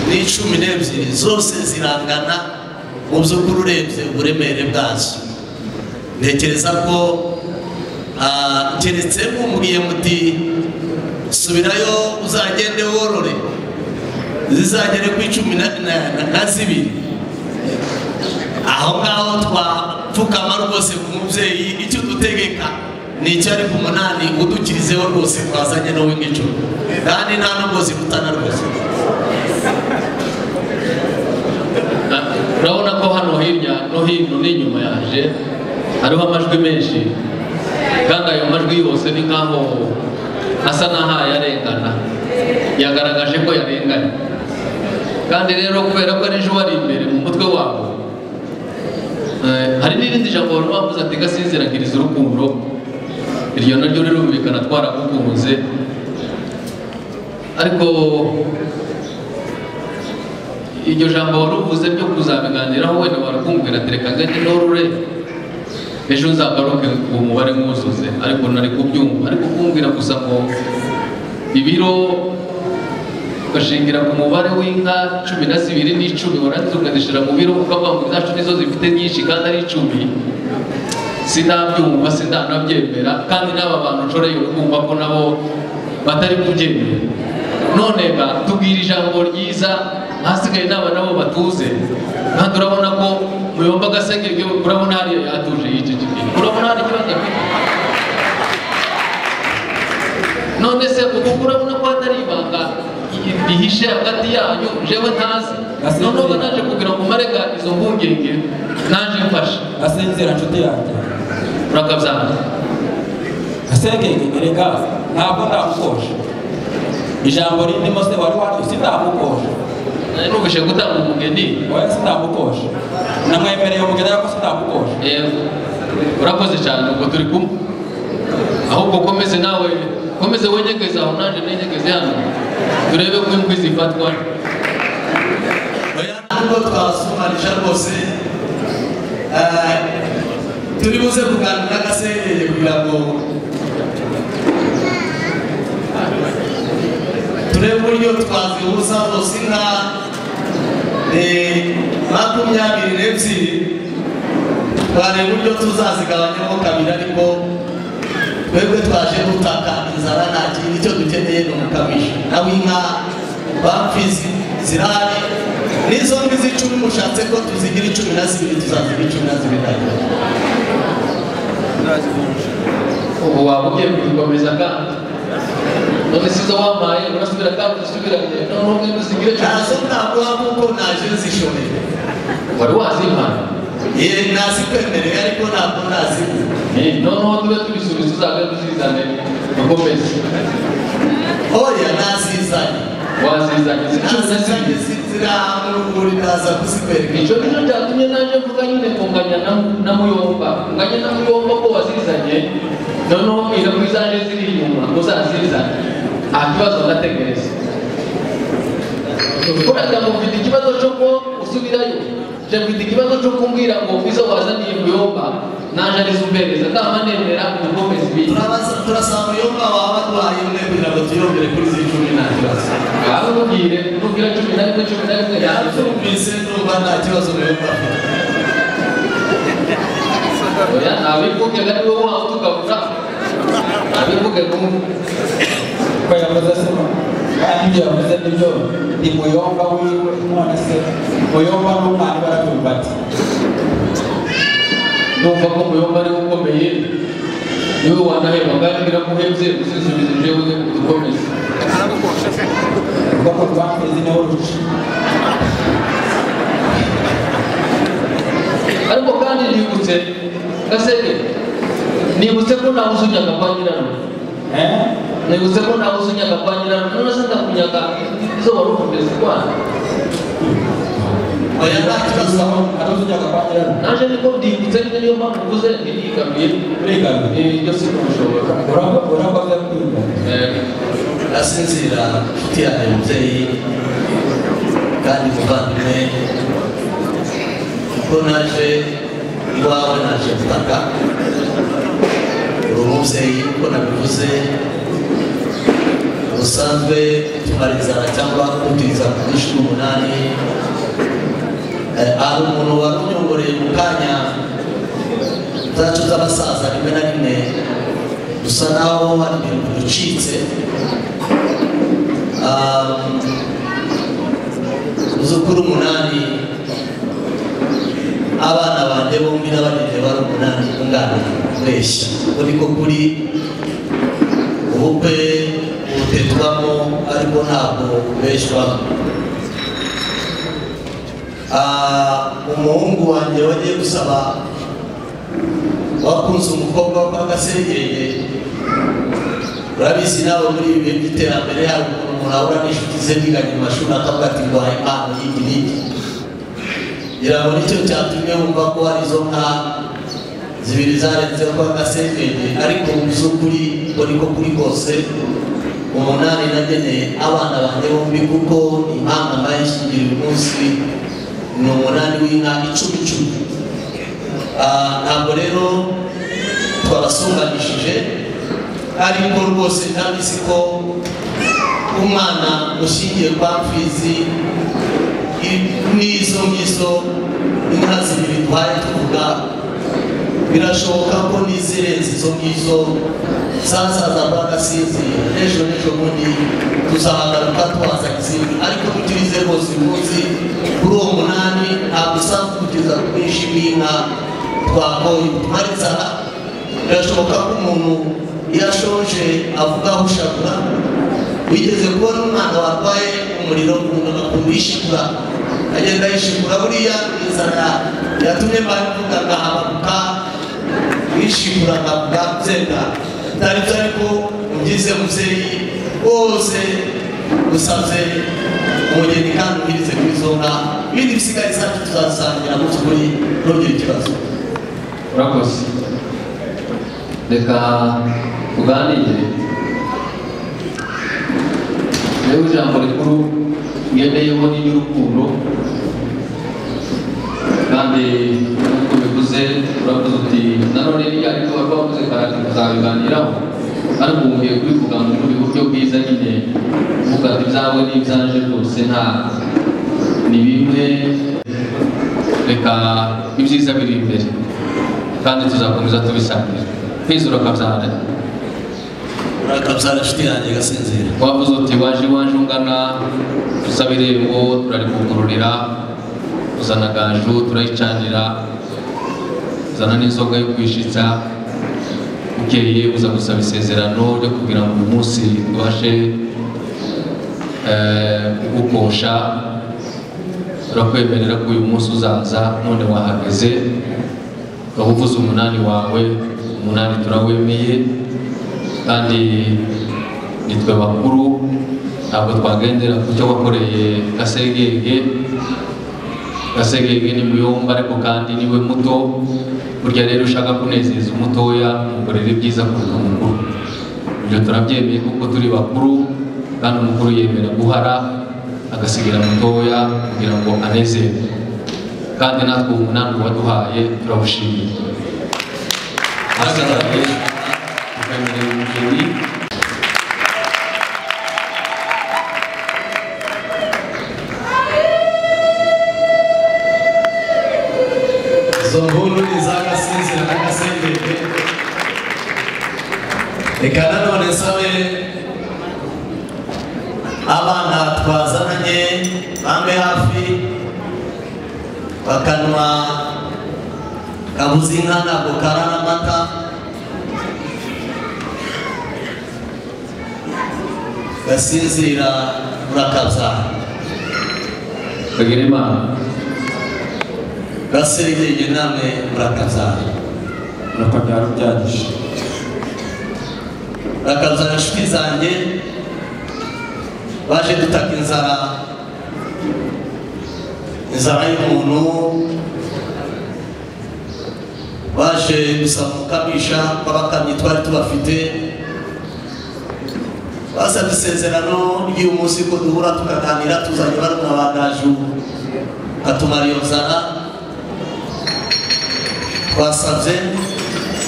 n'icumi n'ebyiri zose zirangana mu by'ukuri urebye uburemere bwazo ntekereza ko ah, keretse mumubwiye muti subirayo uzagende worore zizagere ku icumi na- na- na- na zibiri aho ngaho twapfukama rwose ku mubyeyi icyo dutegeka ni icyo ari ku munani udukirizeho rwose twazanye no w'ingicumi kandi nta nubwo zihutana rwose Na- urabona ko hano hirya no hino n'inyuma yaje hariho amajwi menshi kandi ayo majwi yose ni nk'aho asa n'aho yarengana yagaragaje ko yarenganye kandi rero kubera ko ari uba ari imbere mu mutwe wabo eh, hari n'irindi jambo wari wavuze ati gasinziragiriza urukundo iryo naryo rirumvikana twaragukunze ariko iryo jambo wari uvuze byo kuzabiganiraho wenda warakumbwira ati reka ngende norure ejo nzagaruke uwo mubare mwuzuze ariko nari kubyumva ariko kumbwira gusa ngo ibiro ugashingira ku mubare w'inka cumi na zibiri n'icumi warangiza ukazishyira mu biro ukavuga ngo izacu nizo zifite nyinshi kandi ari icumi sinabyumva sinanabyemera kandi n'aba bantu nshoreye kumva ko nabo batari kubyemera none ba tubwira ijambo ryiza hasigaye n'aba nabo batuze kandi urabona ko muyomba agasenge urabona hariya yatuje yicicikira urabona hari ikibazo afite none se ubu urabona ko hatari ibanga rihishe hagati yanyu jewe ntazi noneho uba naje kugira ngo marega izo mpungenge naje mfashe asinzira nshuti yanjye urakabyanga asekenge erega ntabwo ndamukosha ijambo ririmo se wari wari sindamukosha nari numvise gutanga umugeni oya sindamukosha namwemereye umugeni ariko sindamukosha yego urakoze cyane ubwo turi kumwe ahubwo komeze nawe komeze wenyegeze aho nanjye nenyegeze hano turebe ko inkwi zifatwa oya ntabwo twasumarije rwose Eh, turi buze kuganira n'agaserere kugira ngo turebe uburyo twazihuza zose inka eh, makumyabiri n'ebyiri twareba uburyo tuzazigabanyamo kabiri ariko twebwe twaje gutaka inzara nta kintu icyo dukeneye ni umukamishi nawe inka bapfizi zirahari n'izo ngizi icumi mushatse ko tuzigira icumi na zibiri tuzazigira icumi na zibiri na zibiri ubu waba ugiye kubikomeza kandi none sizo wampaye urasubira kandi udasubiranye noneho umwe nuzigire cyane ntazo naguha kuko naje zishobeye wari wazimpaye ye nazikwemereye ariko ntabwo naziguha Eh, noneho tube tubisubiza uzajya tuzizane ukomeze oya nazizanye wazizanye zicuze nazizanye zibiri zi- ziri ahantu mu rwuri naza kuzikwereka icyo nicyo cyatumye naje mvuga nyine kunganya na, na muyomba kunganya na muyomba ko wazizanye noneho mbwira ko izaje ziri inyuma uzazizane nta kibazo ndategereza kuragira ngo mfite ikibazo cyo ko usubirayo je mfite ikibazo cyo kumbwira ngo izo wazaniye muyomba naje arizumbereza kama nemera dukomeza ibindi turabaza turasanga uyumva waba arwaye umwe kugira ngo tuyongere kuri zi cumi nta kibazo ngaho mubwire nubwira cumi na rimwe cumi na rimwe yabyo yabyumvise ndumva nta kibazo uyumva afite oya ntabivuge ari wowe wawe tukavuga ntabivuge kumwe ko yavuze se kandi ibyo yavuze nibyo ni muyomba wiwe none se muyomba n'umwana barabyumva ati ndumva ko muyomba ariwe ukomeye niwe wanaheba kandi biramuhebye gusubiza ibyo wowe udukomeza ubwo ko rwameze niho ruca ariko kandi nibutse gaseke nibutse ko ntawe uzunyaga kwa nyirarume Eh? nibutse ko ntawe uzunyaga kwa nyirarume none se ndakunyaga izo wari ufite zirwana oya nta kibazo atuze ujya kwa nyirarume naje niko ndibutse nyine niyo mpamvu mvuze ntiyigaruye urigana ibyo si kubishoboka urakoze kwiga asinzira inshuti yanjye umubyeyi kandi muvandimwe kuko naje iwawe naje gutaka uri umubyeyi uko nabivuze usanzwe utumara inzara cyangwa kutiriza ku bwinshi bw'umunani Eh, hari umuntu wari unyongoreye mu kanya zacu z'abasaza rimwe na rimwe dusa naho hari ibintu bicitse muzukuru umunani abana banjye bombi n'abanjye bari umunani ungana kureshya uko niko kuri ubukwe butetwamo ariko ntabwo kubeshywaho Ah, umuhungu wanjye wagiye gusaba wakunze umukobwa wo kwa gaserengenge urabizi nawe muri ibi bihe by'iterambere hari ukuntu umuntu ahura n'inshuti ze biganye mu mashuri akavuga ati ndwaye impano y'igi n'igi ngira ngo nicyo cyatumye wumva ko hari izo nka zibiri zarenzeho kwa gasenkenge ariko mu by'ukuri ngo niko kuri kose umunani nageneye abana banjye bombi kuko impanga mbayishingira uyu munsi ni umunani w'inka icumi icumi Ah, ntabwo rero twabasunganyishije ariko rwose ndabizi ko umwana ushingiye kwa mfizi n'izo ngizo inka zibiri twari tuvuga birashoboka ko n'izirenze izo ngizo zasaza kwa gasizi n'ejo n'ejo bundi tuzahagaruka twazanye izindi ariko tutirize rwose uyu munsi kuri uwo munani ntabwo usanzwe kugeza ku bwinshi bw'inka twakoye tumara inzara birashoboka ko umuntu iyo ashonje avuga aho ushaka wigeze kubona umwana warwaye umuriro umuntu agakunda yishikura agenda yishikura buriya inzara yatumye mbayivuga agahabaruka yishikura akavuga nzenga atari byo ariko ugize mubyeyi wose usabye umugeni kandi ubwirize kuri izo nka ibindi bisigaye zacu tuzasangira mu by'ukuri ntugire ikibazo urakoze reka tuganire rero ijambo rikuru ngendeyeho ni iry'urukundo kandi nk'uko bivuze uravuze uti nanone niyo ariko wari wavuze karate tuzabiganiraho ariko ubu ngiye kubivuga mu bundi buryo bwiza nyine uvuga ati ibyawe n'ibyanje rwose nta ni bimwe reka ibyiza biri imbere kandi tuzakomeza tubisangira kwizura ukabyara urakabyara inshuti yanjye igasinzira wavuze uti waje iwaje ungana dusaba irembo turarikugururira uzana gaju turayicanira uzana n'inzoga yo kwishitsa bukeye uza gusaba isezerano ryo kugira ngo uyu munsi tubashe eh, kugukosha turakwemerera ko uyu munsi uzaza none wahageze ukaba uvuze umunani wawe umunani turawemeye kandi nitwe bakuru ntabwo twagendera ku cyo wakoreye gasegenge gasegenge ni muyomba ariko kandi niwe muto burya rero ushaka kunezeza umutoya mukorera ibyiza kuruta umukuru ibyo turabyemeye kuko turi bakuru kandi umukuru yemera guhara agasigira mutoya kugira ngo anezerwe kandi natwe umunani waduhaye turawushimira hagaragaye tukamerera umugeni izo mpundu ni iz'agasinzira n'agasengenge reka nanone nsabe abana twazananye bambe hafi bakanywa kabuze inka ntabwo karara amata gasinzira urakabyara bagera imana gaserengenge namwe murakabyara urakabyara ubyagije bakazana inshuti zanjye baje dutaka inzara inzara y'umuntu baje gusaba umukamisha w'abakamyi twari tubafite basabye isezerano ry'umunsi ko duhura tukaganira tuzanye barumwa ba gaju batumara iyo nzara twasabye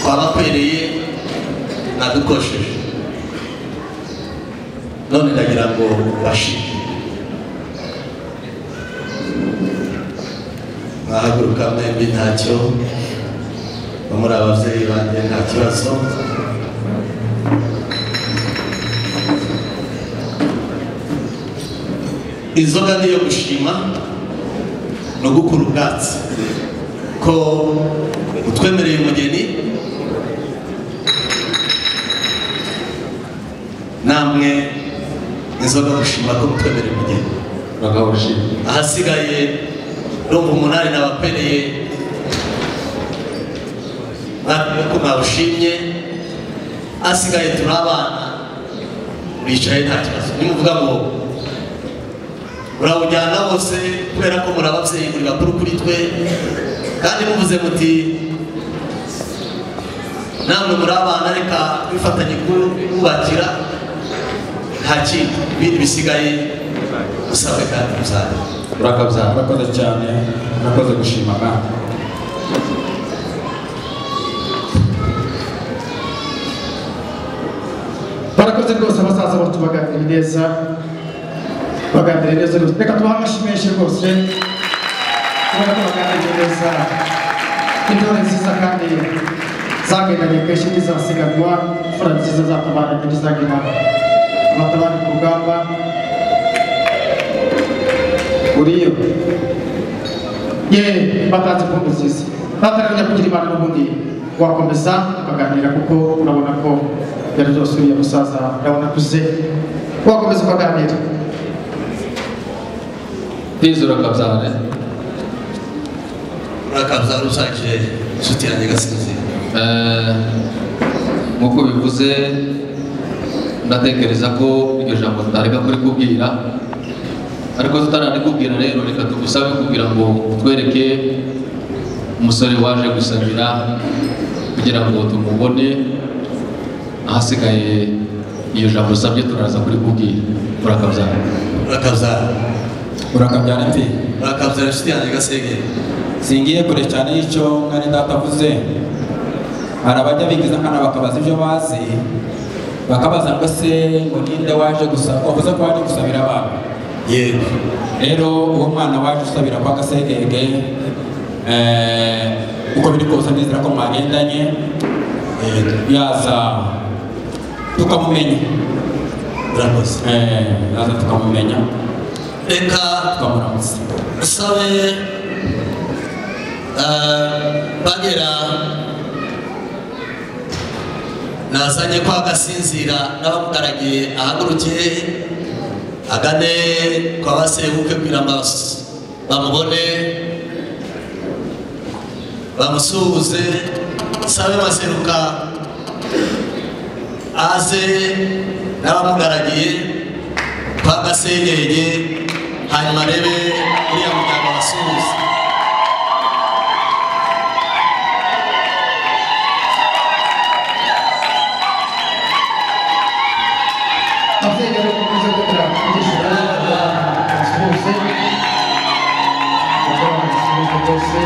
twabakwereye nadukosheje none ndagira ngo bashime mwahaguruka mwembi ntacyo no muri ababyeyi banjye nta kibazo inzoga niyo gushima ni ugukura ubwatsi ko utwemereye umugeni namwe inzoga gushima ko mutwemereye umugeni bakawushima ahasigaye ndumva umunani nabakwereye natwe ko mwawushimye asigaye turi abana bicaye nta kibazo nimuvuga ngo murawujyana bose kubera ko muri ababyeyi muri bakuru kuri twe kandi muvuze muti namwe muri abana reka twifatanye kubakira nta kindi ibindi bisigaye usabwe kandi muzabe urakabyara murakoze cyane murakoze gushima kandi barakoze rwose abasaza bacu baganiriye neza baganiriye neza rwose reka tubahe amashyi menshi rwose kubona ko baganiriye neza intore nziza kandi zagendanye kenshi ntizasiganwa imfura nziza zatabaranye ntizagenana abatabari ku rugamba uriyo ye batanze impundu nziza ntatarajya kugira imana n'ubundi wakomeza ukaganira kuko urabona ko byari byose uriya musaza urabona akuze wakomeza ukaganira ndizi urakabyara urakaza rusake inshuti yanjye gasinzira Eh, nk'uko bivuze ndatekereza ko iryo jambo tutareka kurikubwira ariko tutararikubwira rero reka tugusabe kugira ngo twereke umusore waje gusabira kugira ngo tumubone ahasigaye iyo jambo usabye turaza kurikubwira urakabyara urakaza urakabyara mvi urakaza inshuti yanjye gasinzira singiye kure cyane y'icyo mwene data avuze hari abajya bigiza nkana bakabaza ibyo bazi bakabaza ngo se ngo ninde waje gusaba wavuze ko waje gusabira abantu yego rero uwo mwana waje usabira kwa gasegege eh, uko biri kose ndizera ko mwagendanye yego yaza tukamumenya urakoze Eh, yaza tukamumenya reka tukamuramutsa usabe eh, bagera nazanye kwa gasinzira n'abamugaragiye ahaguruke agane kwa basebuke kugira ngo abas- bamubone bamusuhuze sabe baseruka aze n'abamugaragiye kwa gasenyenge hanyuma arebe uriya muryango abasuhuze ababyeyi bari gukomeza gukora ibyishimo bose bose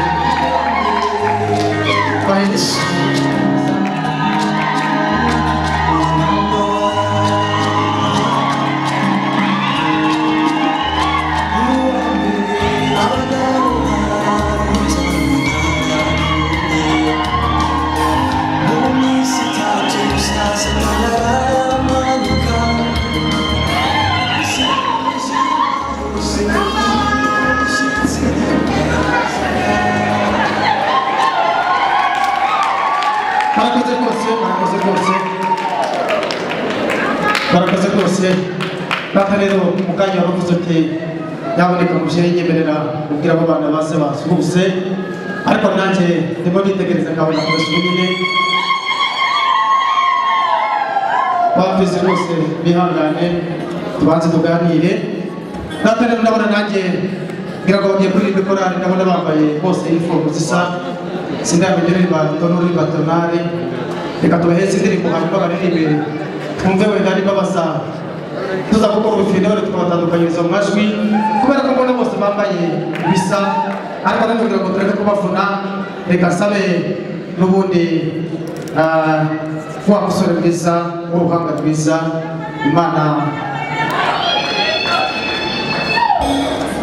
bahindutse barakoze rwose barakoze rwose barakoze rwose data rero mukanya waravuze uti nyaboneka mubyeyi nyemerera ubwira abo bana baze basuhuze ariko nanjye ndimo nitegereza nkabona kumesa nyine bamvise rwose bihangane tubanze tuganire data rero ndabona nanjye ngira ngo bagiye kuririmba korali ndabona bambaye bose inifomu zisa sindamenya uririmba tono uririmba tonari reka tubaheze indirimbo hanyuma baririmbe twumve wenda niba basa tuza gukora ubufire bari tukabatandukanyiriza mu majwi kubera ko mbona bose bambaye ibisa ariko nanone kugira ngo tureke kubavuna reka nsabe n'ubundi ah, wa musore mwiza w'uruhanga rwiza imana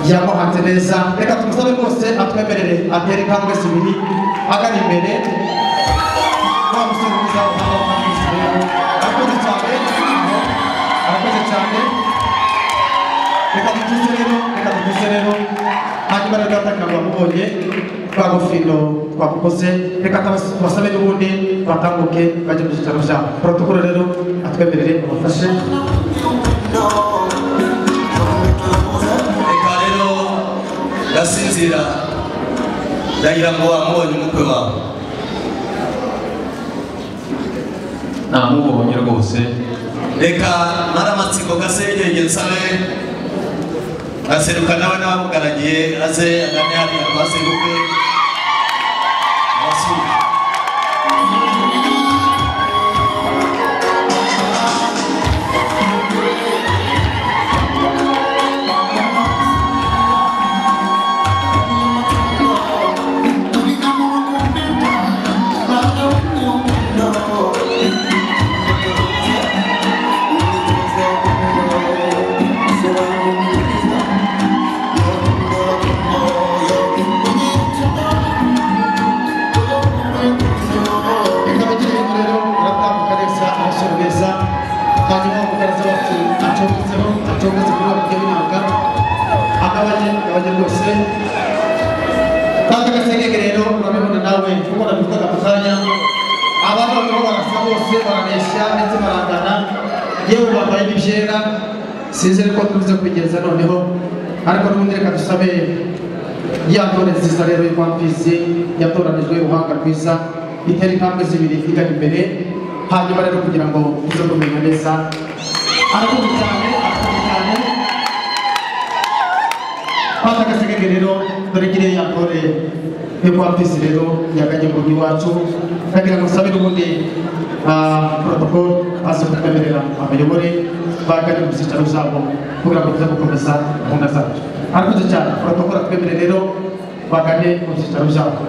yamuhanze neza reka tumusabe rwose atwemerere atere intambwe zibiri agana imbere wa musore mwiza w'ubuhanga bw'Imana rero, arakoze cyane arakoze cyane reka dutuze rero reka dutuze rero hanyuma rero atakanga wamubonye twa gofino twakukoze reka tabas- tubasabe n'ubundi batambuke bajya mu cyicaro cya protokolo rero atwemerere abafashe reka rero ndasinzira ndagira ngo wamubonye umukwe wawe ntamubonye rwose reka mara amatsiko gasengenge nsabe ngaseruka nawe n'abamugaragiye aze agane hariya twaseruke abasura ikaba igira rero uratambuka neza abasore beza hanyuma umukaraza wacu acometseho acometse kuri wa bw'imyaka agabanye agabanye rwose kandi agasengenge rero urabibona nawe kuko nabikoraga mu kanya abantu barimo barasa bose barabeshya ndetse barangana yewe bambaye n'ibyera sinzi rero ko tubuze kugeza noneho ariko n'ubundi reka dusabe ya tore nziza rero y'urwambizi yatoranijwe uruhanga rwiza itera intambwe zibiri igana imbere hanyuma rero kugira ngo uze kumenya neza arakoze cyane arakoze cyane Pata gaseke rero dore kiriya ya tore y'urwambizi rero yaganye mu rugo iwacu ndagira ngo usabe n'ubundi protokolo aze kutwemerera abayobore bagane mu byicaro byabo kugira ngo tuze gukomeza gahunda zacu arakoze cyane protokolo atwemerere rero bagane mu byicaro byabo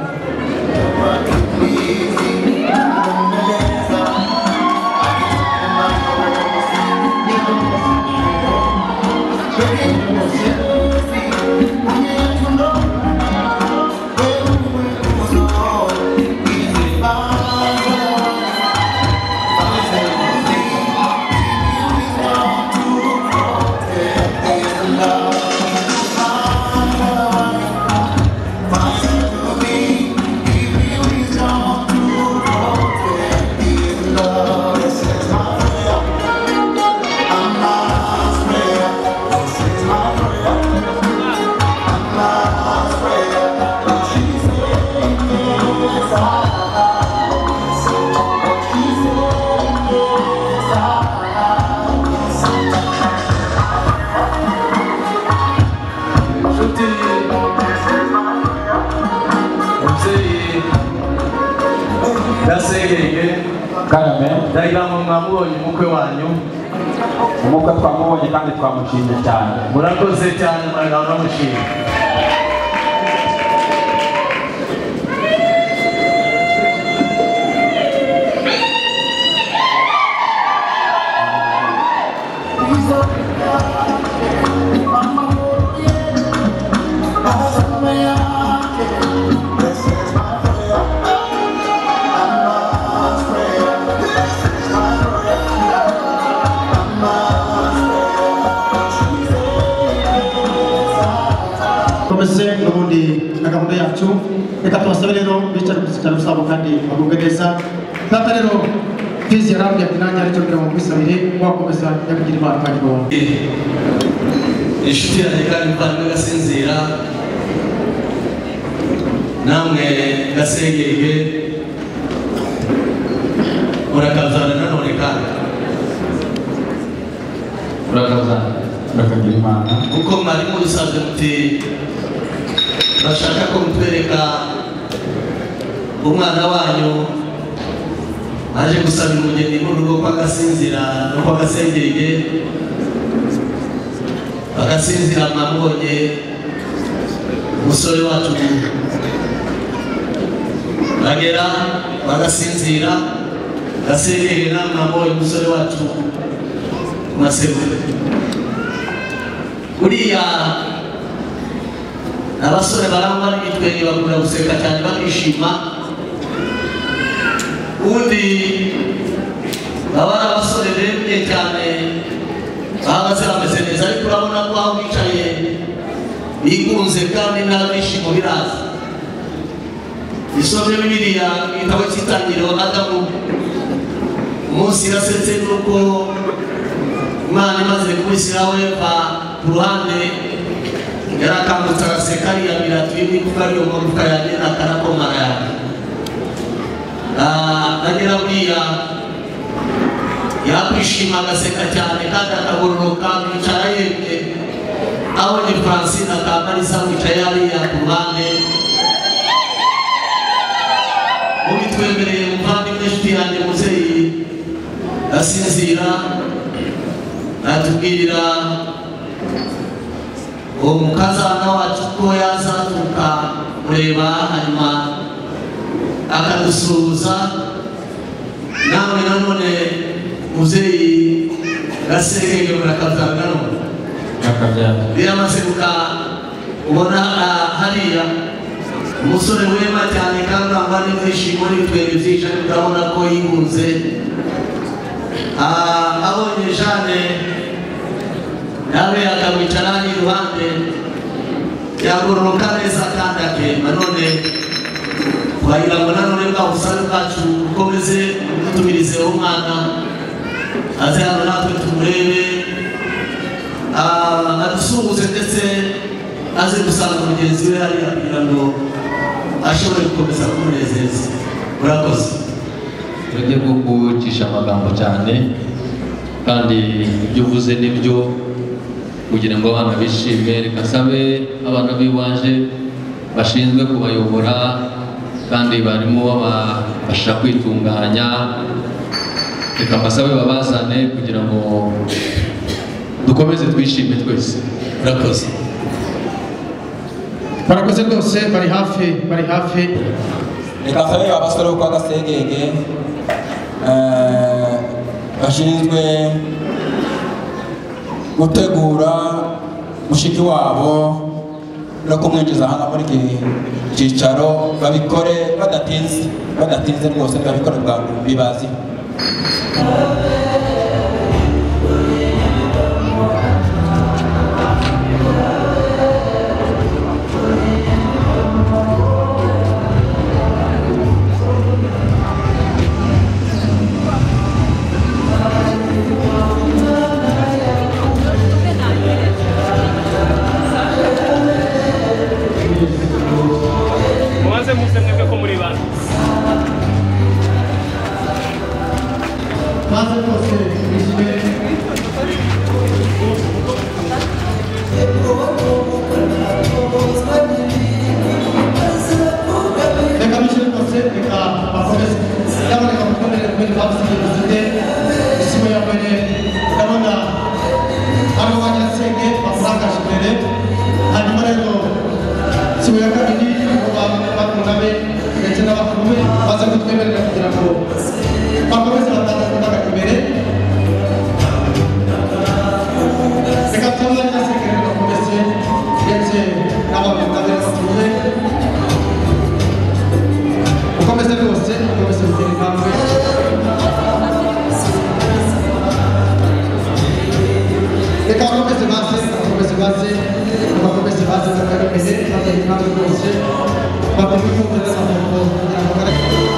inshuti umubyeyi ndasengenge karame ndagira ngo mwamubonye umukwe wanyu umukwe twamubonye kandi twamushimye cyane murakoze cyane muragana muramushima komese n'ubundi na gahunda yacu reka tubasabe rero bicara ku cyicaro cyabo kandi bagubwe neza data rero tizi yarambwiye ati nanjye aricyo kugira ngo nkwisabire wakomeza nyakugira imana kandi ngo inshuti yanjye kandi muvandimwe gasinzira namwe gasengenge murakazana nanone kandi urakazana urakagira imana kuko mwari musanzwe muti bashaka ko mutwereka umwana wanyu aje gusabira umugeni mu rugo ko agasinzira nuko agasengereye agasinzira mwamubonye umusore wacu bagera bagasinzira gasengerera mwamubonye umusore wacu masego buriya abasore barangwa n'ibitwenge bakunda guseka cyane bakishima ubundi baba ari abasore bemye cyane bahagaze bameze neza ariko urabona ko aho bicaye bigunze kandi nta byishimo biraza isomye bibiliya mu gitabo cy'itangiriro adamu umunsi yasetse n'uko imana imaze kubishyiraho eva ku ruhande yarakangutse araseka ariyamira twimwe kuko ariyo magufwa yanjye nakarakomara yanjye agera buriya yakwishima agaseka cyane kandi akagororoka yicara yemye abonye francine akamarisa wicaye hariya ku ruhande mubitwemereye muvandimwe nshuti yanjye muzeyi asinzira atubwirira uwo mukazana wacu ko yazatuka kureba hanyuma akadusuhuza nawe nanone muzeyi gasengenge murakabyanga none nyakabyaro biramaze guka ubona ah, hariya umusore wema cyane kandi wambaye n'ibyishimo n'ibitwenge byinshi ariko urabona ko yigunze Ah, abonye jane nawe akamwicara hano iruhande yagororoka neza kandi akemba none wagira ngo nanone bwa busare bwacu bukomeze butumirizeho umwana aze hano natwe tumurebe Ah, adusuhuze ndetse aze gusanga mugenzi we hariya kugira ngo ashobore gukomeza kumunezeza urakoze uburyo bwo gucisha amagambo cyane kandi ibyo uvuze nibyo kugira ngo abana bishime reka nsabe abana b'iwanje bashinzwe kubayobora kandi barimo babafasha kwitunganya reka mbasabe babazane kugira ngo dukomeze twishime twese urakoze barakoze rwose bari hafi bari hafi reka nsabe abasore bo kwa gasengenge eh, bashinzwe gutegura mushiki wabo no kumwinjiza hano muri iki cyicaro babikore badatinze badatinze rwose babikore bwa bibazi mubanze muze mwebwe ko muri bane maze rwose twishime reka bishyure rwose reka bakomeze cyangwa reka mukomere kubera babusize dufite ishimo ya mbere ndabona ari wanyasenge bamurangaje imbere hanyuma rero ishimo ya kabiri ngo bakungabe ndetse n'abakuru be baze kutwemerera kugira ngo bakomeze batanga kubaga imbere reka tuba nyasenge rero bakomeze ndetse n'abakundabere bakuru be ukomeze rwose ukomeze gutera intambwe reka bakomeze baze bakomeze baze bakomeze baze bakajya imbere batera intambwe rwose bakomeze kumvira amaboko kugira ngo bagere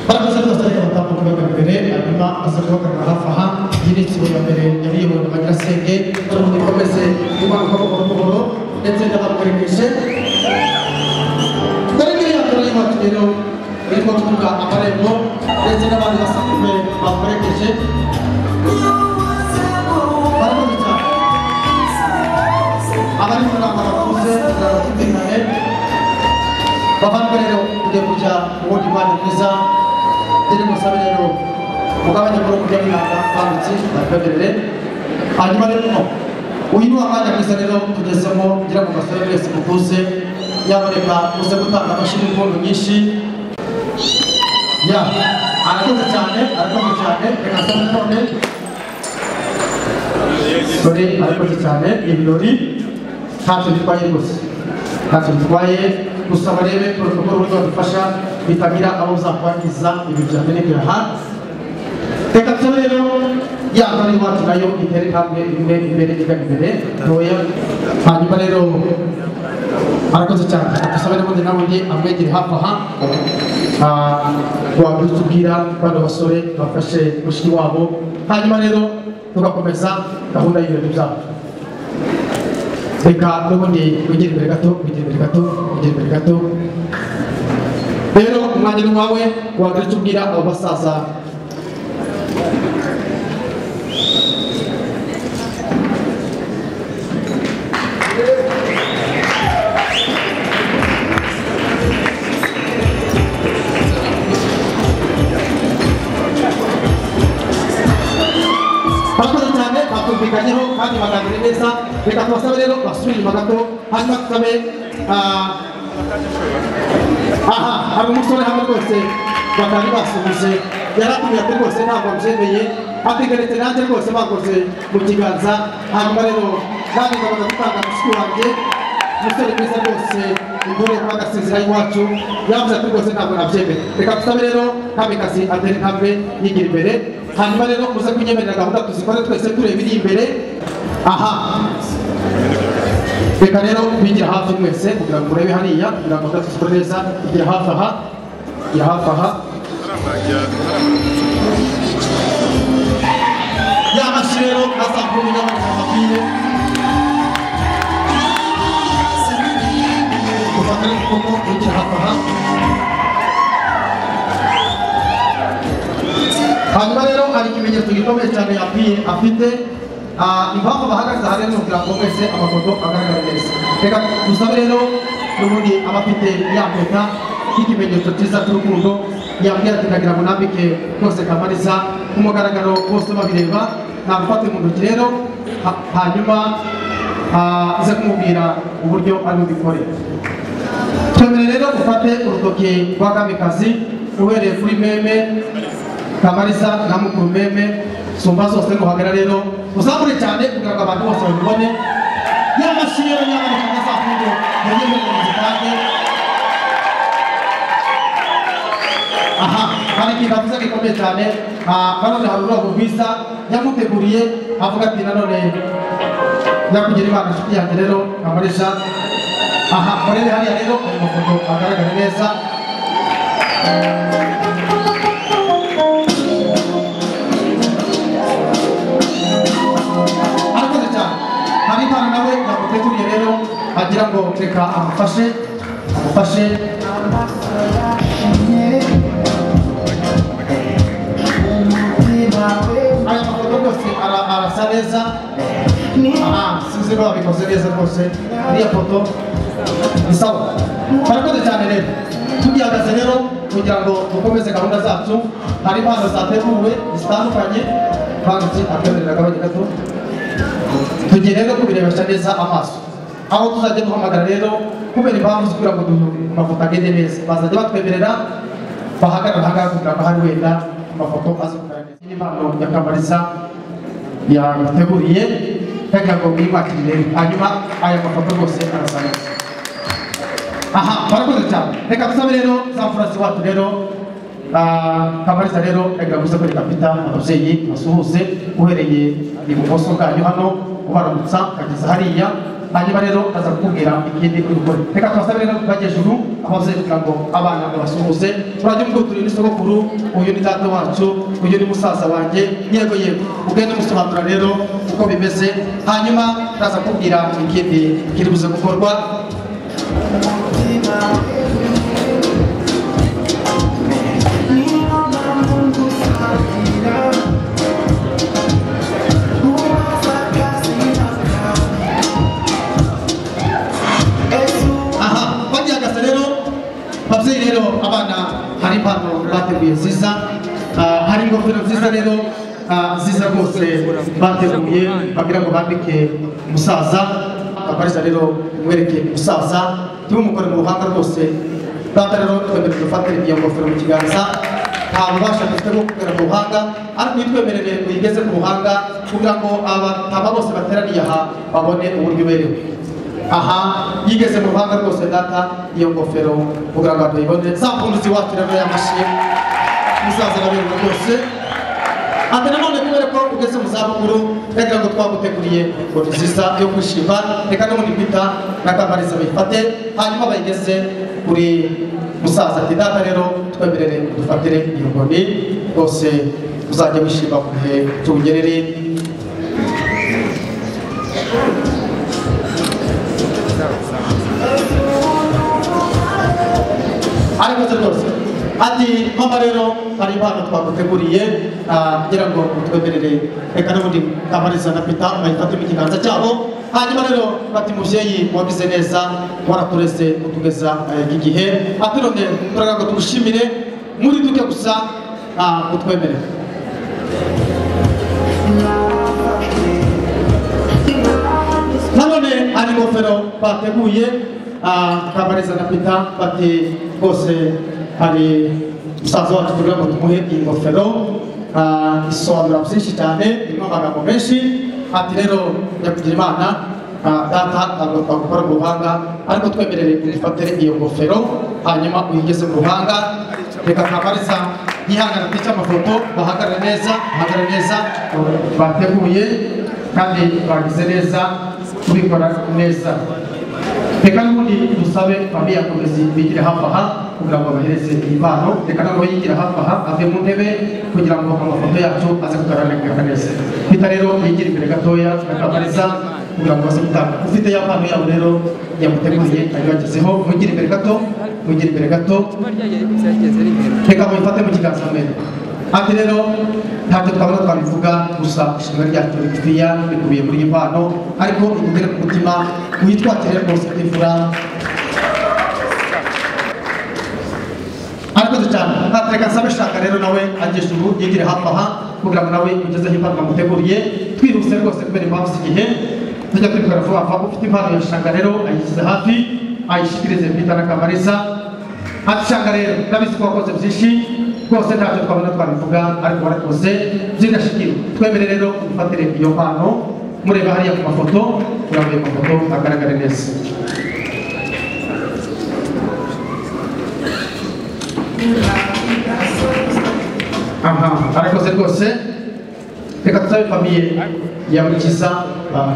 barakoze rwose ariko batambuka bajya imbere hanyuma baza guhagarara hafi aha iyi ni insibo ya mbere yari iyobowe na nyirasenge turabona ikomeze imanuka buhoro buhoro ndetse n'abakoresheje dore ngiriya turayibatuye rero irimo tuvuga amarembo ndetse n'abandi basanzwe bakoresheje barakoze cyane abari mu nama bakuze baratumvikane bavanwe rero kugiye kujya mu wundi mwanya mwiza rero musabe rero mugabanye muri kujya mwaka banditsi bakwemerere hanyuma rero uyu ni umwanya mwiza rero tugezemo ngira ngo basore mwese mukuze yaboneka muze gutanga amashyi n'impundu nyinshi ya arakoze cyane arakoze cyane reka se nanone dore arakoze cyane ibirori ntacyo bitwaye rwose ntacyo bitwaye gusa barebe protokoro uburyo badufasha bitagira abo bizakwangiza ibi byamenekera hanze reka tuze rero ya ntore iwacu nayo itere intambwe imwe imbere ijya imbere ntoya hanyuma rero arakoze cyane dusaba n'ubundi n'ubundi amwegere hafi aha Ah, wabyutubwira bano basore bafashe mushiki wabo hanyuma rero tugakomeza gahunda y'ibirori byabo reka n'ubundi wigire imbere gato wigire imbere gato wigire imbere gato rero umwanya ni wawe wabyutse ubwira abo basaza murakoze cyane batumvikanyeho kandi baganire neza reka tubasabe rero basubire inyuma gato hanyuma tusabe ah, aha hari umusore hamwe rwose batari basuhuze yaratubwiye ati rwose ntabwo mbyemeye atigaretse nanjye rwose bakoze mu kiganza hanyuma rero nanjye ngabaga gutanga mushiki wanjye umusore mwiza rwose intore twagasezera iwacu yavuze ati rwose ntabwo nabyemeye reka tusabe rero kamikazi atere intambwe yigira imbere hanyuma rero muze kunyemerera gahunda tuzikore twese tureba iri imbere aha reka rero bigira hafi mwese kugira ngo urebe hariya kugira ngo tuzikore neza igira hafi aha igira hafi aha yamashyi rero azakumenya mu mabwire kuva kuri kuko ugira hafi aha hanyuma rero hari ikimenyetso gikomeye cyane yapiye afite ah, impamvu bahagaze aha rero kugira ngo mwese amafoto agaragare neza reka dusabe rero n'ubundi abafite ya mpeta y'ikimenyetso cyiza cy'urukundo yabwira ati ndagira ngo nambike rwose kamariza ku mugaragaro bose babireba nagufate mu ntoki rero ha- hanyuma ah, uze kumubwira uburyo ari bubikore twemerere rero gufate urutoki rwa kamikazi uhereye kuri meme kamariza na mukuru meme sumba zose nguhagera rero uzamure cyane kugira ngo abantu bose babibone yamashyi rero nyamuneka azafunge yageze mu gipange aha hari ikintu avuze gikomeye cyane Ah, nanone hari ururabo rwiza yamuteguriye avuga ati nanone nyakugira imana inshuti yanjye rero kamurisha aha murebe hariya rero ayo mafoto agaragara neza arakoze cyane hari impano nawe yamuteguriye rero agira ngo reka amufashe amufashe aya mafoto rwose ara- arasa neza aha sinzi ko babikoze neza rwose iriya foto ni sawa barakoze cyane rero tugihagaze rero kugira ngo dukomeze gahunda zacu hari impano zateguwe zitandukanye banditse akwemerera agabanya gato tugiye rero kubirebesha neza amaso aho tuzajya duhamagara rero kubera impamvu zo kugira ngo du- amafoto agende neza bazajya batwemerera bahagarara ahangaha kugira ngo ahari wenda amafoto aze kugaragara neza iyi ni impano ya kamariza yateguriye kugira ngo mwibakirire hanyuma aya mafoto rwose arasa neza aha barakoze cyane reka dusabe rero za mfurasi wacu rero ah, kamariza rero reka gusa kuri kapita ababyeyi basuhuze uhereye ibumoso bwanyu hano ubaramutsa ukageza hariya hanyuma rero ukaza kukubwira ikindi uri gukora reka tubasabe rero kuva hejuru ababyeyi kugira ngo abana babasuhuze turajya umubwo turi ni sogokuru uyu ni data wacu uyu ni musaza wanjye yego yego ugende umusobanurira rero uko bimeze hanyuma uraza kubwira ikindi kiri buze gukorwa ah, nziza rwose bateguye bagira ngo bandike umusaza bakoresha rero mwerekeye umusaza ntibumukore mu ruhanga rwose data rero twemerere dufatire iyo ngofero mu kiganza nta bubasha dufite bwo kugera mu buhanga ariko nitwemerere uyigeze mu buhanga kugira ngo abataba bose bateraniye aha babone uburyo uberewe aha yigeze mu ruhanga rwose data iyo ngofero kugira ngo tuyibone za mpundu ziwakira rero yamushyiye umusaza araberwa rwose ati nanone kubera ko ugeze mu zabukuru reka ngo twaguteguriye ingofero nziza yo kwishima reka n'ubundi kwita na kamariza bayifate hanyuma bayigeze kuri musaza ati data rero twemerere dufatire iyo nkoni rwose uzajya wishima ku gihe tuwugerere ariko se rwose ati mama rero hari impano twaguteguriye ah, kugira ngo utwemerere reka n'ubundi kamariza na pita bayifate mu kiganza cyabo hanyuma rero bati mubyeyi wabize neza waraturese utugeza eh, iki gihe ati none turagira ngo tugushimire muri duke gusa ah, utwemerere nanone hari ingofero bateguye ah, kamariza na pita bati rwose hari musaza wacu kugira ngo tumuhe iyi ngofero ah, isobanura byinshi cyane irimo amagambo menshi ati rero nyakugira imana ah, data ntabwo twagukora mu ruhanga ariko twemerere udufatire iyo ngofero hanyuma uyigeze mu ruhanga reka kamariza yihangana tice amafoto bahagarare neza bahagarare neza bateguye kandi bagize neza kubikora neza reka n'ubundi dusabe bariya komezi bigira hafi aha kugira ngo bahereze iyi mpano reka n'abo yigira hafi aha ave mu ntebe kugira ngo amafoto yacu aze kugaragara neza bita rero yigira imbere gatoya akabariza kugira ngo baze gutanga ufite ya mpano yabo rero yamuteguriye ayibagezeho mugire imbere gato mugire imbere gato reka mubifate mu kiganza mbere ati rero ntacyo twabona twabivuga gusa ishimwe ryacu rigufiya rikubiye muri iyi mpano ariko ikugere ku mutima witwakire rwose utifura arakoze cyane ntatereka nsabe shaka rero nawe agisha ubu yigire hafi aha kugira ngo nawe ugezeho impano bamuteguriye twiruse rwose kubera impamvu z'igihe tujya twibwira vuba vuba ufite impano ya shaka rero ayishyize hafi ayishyikirize pita na kamariza atushaka rero ndabizi ko wakoze byinshi rwose ntacyo twabona twabivuga ariko warakoze by'indashyikiro twemere rero ufatire iyo mpano mureba hariya ku mafoto kugira ngo ayo mafoto agaragare neza aha arakoze rwose reka tuzabe famiye ya mukiza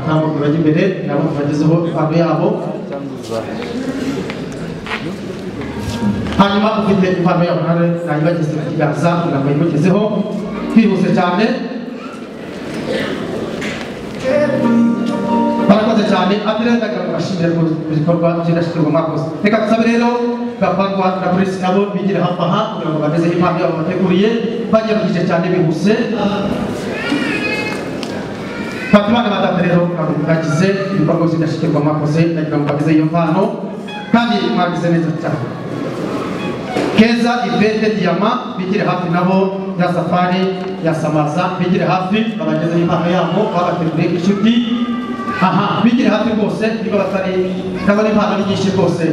ntabwo bajya imbere nabo bagezeho impano yabo hanyuma ufite impano yawe nawe nayibageze ku kiganza kugira ngo yimugezeho twihuse cyane barakoze cyane atirenda gashimira ku gikorwa cy'indashyikirwa mwakoze reka dusabe rero gapangwa na polisi nabo bigira hafi aha kugira ngo bagezeho impano yabo bateguriye bajya mu gice cyane bihuse fata imana batatu rero ntabwo mwagize ibikorwa by'indashyikirwa mwakoze nagira ngo bageze iyo mpano kandi mwagize neza cyane keza ivete diyama bigire hafi nabo ya safari ya samaza bigire hafi babageze impano yabo babateguriye inshuti aha bigire hafi rwose niba batari ndabona impano ari nyinshi rwose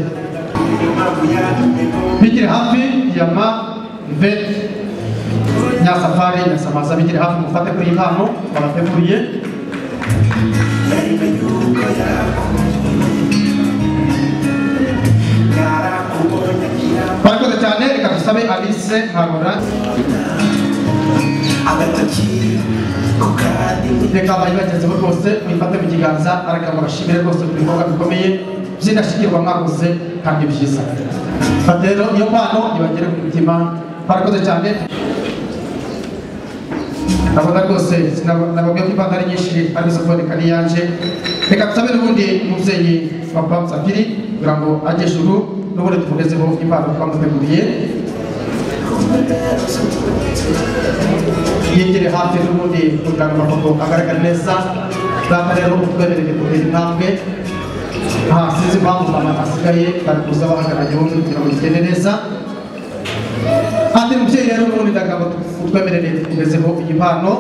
bigire hafi diyama ivete ya safari ya samaza bigire hafi mufate kuri iyi mpano babateguriye barakoze cyane reka dusabe alice nkabona reka bayibagezeho rwose mwifate mu kiganza areka ngo bashimire rwose ku bikorwa bikomeye by'indashyikirwa mwakoze kandi byiza fata rero iyo mpano ibagere ku mutima barakoze cyane ndabona rwose nababwiye ko impano ari nyinshi ari zo kuboneka n'iyanjye reka dusabe n'ubundi umubyeyi papa musafiri kugira ngo ajye ijuru n'ubundi tuvugezeho impano twamuteguriye yegere hafi n'ubundi kugira ngo amafoto agaragare neza data rero utwemerere kugera intambwe nta sinzi impamvu mama asigaye bari kuza bahagarariye ubundi kugira ngo bigende neza ati mubyeyi rero n'ubundi ndagambo utwemerere tukugezeho iyi mpano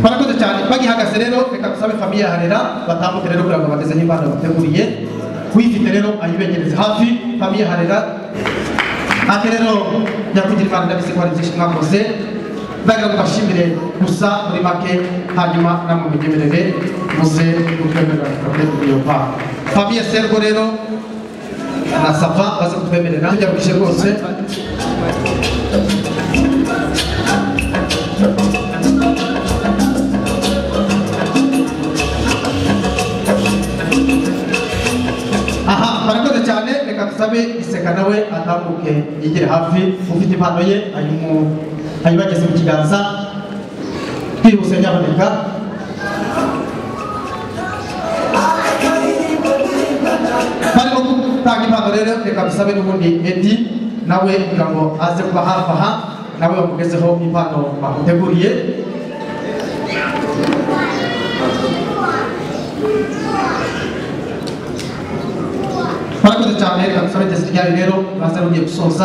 barakoze cyane bagihagaze rero reka dusabe famiye ya harera batambuke rero kugira ngo bageze aho imana bateguriye uyifite rero ayibegereze hafi famiye ya harera ate rero nyakugira imana ndabizi ko hari byinshi mwakoze ndagira ngo mbashimire gusa muri make hanyuma namwe munyemerere muze mutwemerera mutwemerera iyo mpamvu famiye serwo rero na sava baze kutwemerera tujya kwishe rwose aha barakoze cyane reka dusabe iseka nawe atambuke yigere hafi ufite impano ye ayimu- ayibageze mu kiganza bwihuse nyamuneka barimo gutanga impano rero reka dusabe n'ubundi edi nawe kugira ngo aze kuba hafi aha nawe bakugezeho impano bamuteguriye murakoze cyane reka dusabe igeze ryayo rero uraza rugiye gusoza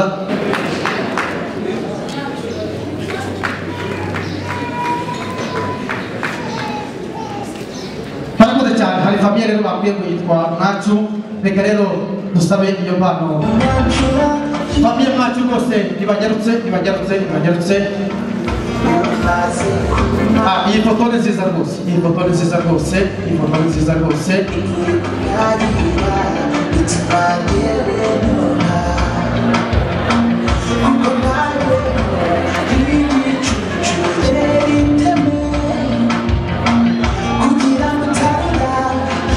murakoze cyane hari famiye rero bakwiye ngo yitwa mwacu reka rero dusabe iyo mpano famiye mwacu rwose ntibagerutse ntibagerutse ntibagerutse Ah, iyi foto ni nziza rwose iyi foto ni nziza rwose iyi foto ni nziza rwose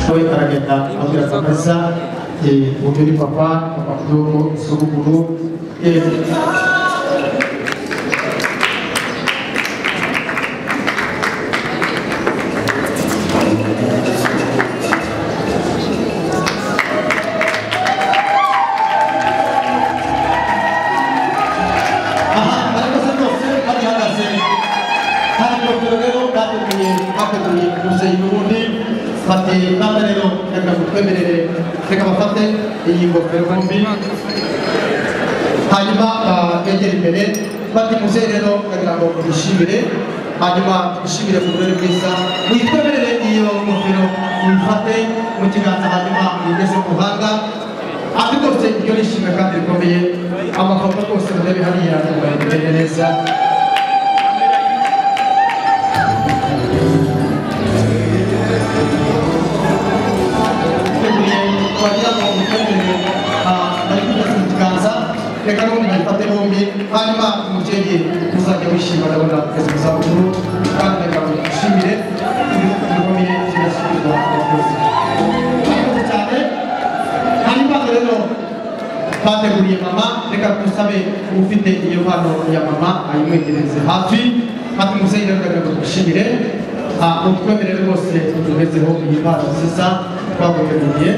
nawe aragenda abwira kameza uburyo ni papa papa w'igihugu sogokuru aha barakoze rwose barihagaze hano rero bateguye bateguye umubyeyi n'ubundi bati ntabwo rero reka gutwemerere reka bafate iyi ngofero bombi hanyuma begere imbere bati mubyeyi rero kugira ngo twishimire hanyuma twishimire ku burere bwiza witwemerere iyo ngofero uyifate mu kiganza hanyuma uyigeze ku ruhanga ati rwose iryo ni ishimwe kandi rikomeye amafoto rwose murebe hariya yambaye neza biteguye kubagira ngo muteguye bari kugeza mu kiganza reka n'ubundi bayifate bombi hanyuma umubyeyi muzajya wishima ndabona kugeza mu zabukuru kandi reka mwishimire ibikomeye kigasubizwa abakozi murakoze cyane hanyuma rero bateguriye mama reka dusabe ufite iyo mpano ya mama ayimwegereze hafi hafi umubyeyi rero ndagira ngo twishimire utwemerere rwose tugezeho iyi mpano nziza twaguteguriye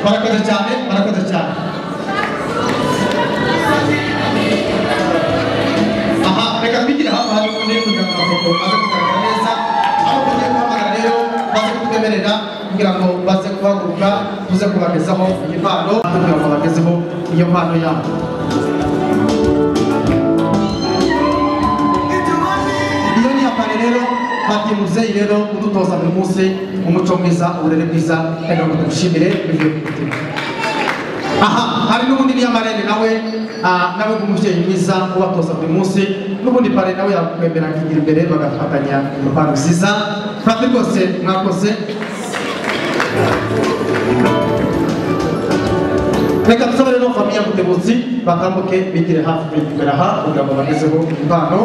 barakoze cyane barakoze cyane aha reka twigire hafi hari ubundi kugira ngo amafoto aze kugaragara neza aho tugiye guhamagara rero baze kutwemerera kugira ngo baze guhaguruka tuze kubagezaho iyi mpano kugira ngo bagezeho iyo mpano yabo iyo ni apane rero bati muzeyi rero kudutoza buri munsi umuco mwiza uburere bwiza reka ngo tugushimire bivuye ku mutima aha hari n'ubundi niyamarene nawe ah, nawe nk'umubyeyi mwiza ubatoza buri munsi n'ubundi pare nawe yakwemera akigira imbere bagafatanya impano nziza kandi rwose mwakoze reka tusabe rero famiye mutebuzi batambuke bigire hafi imbere aha kugira ngo bagezeho impano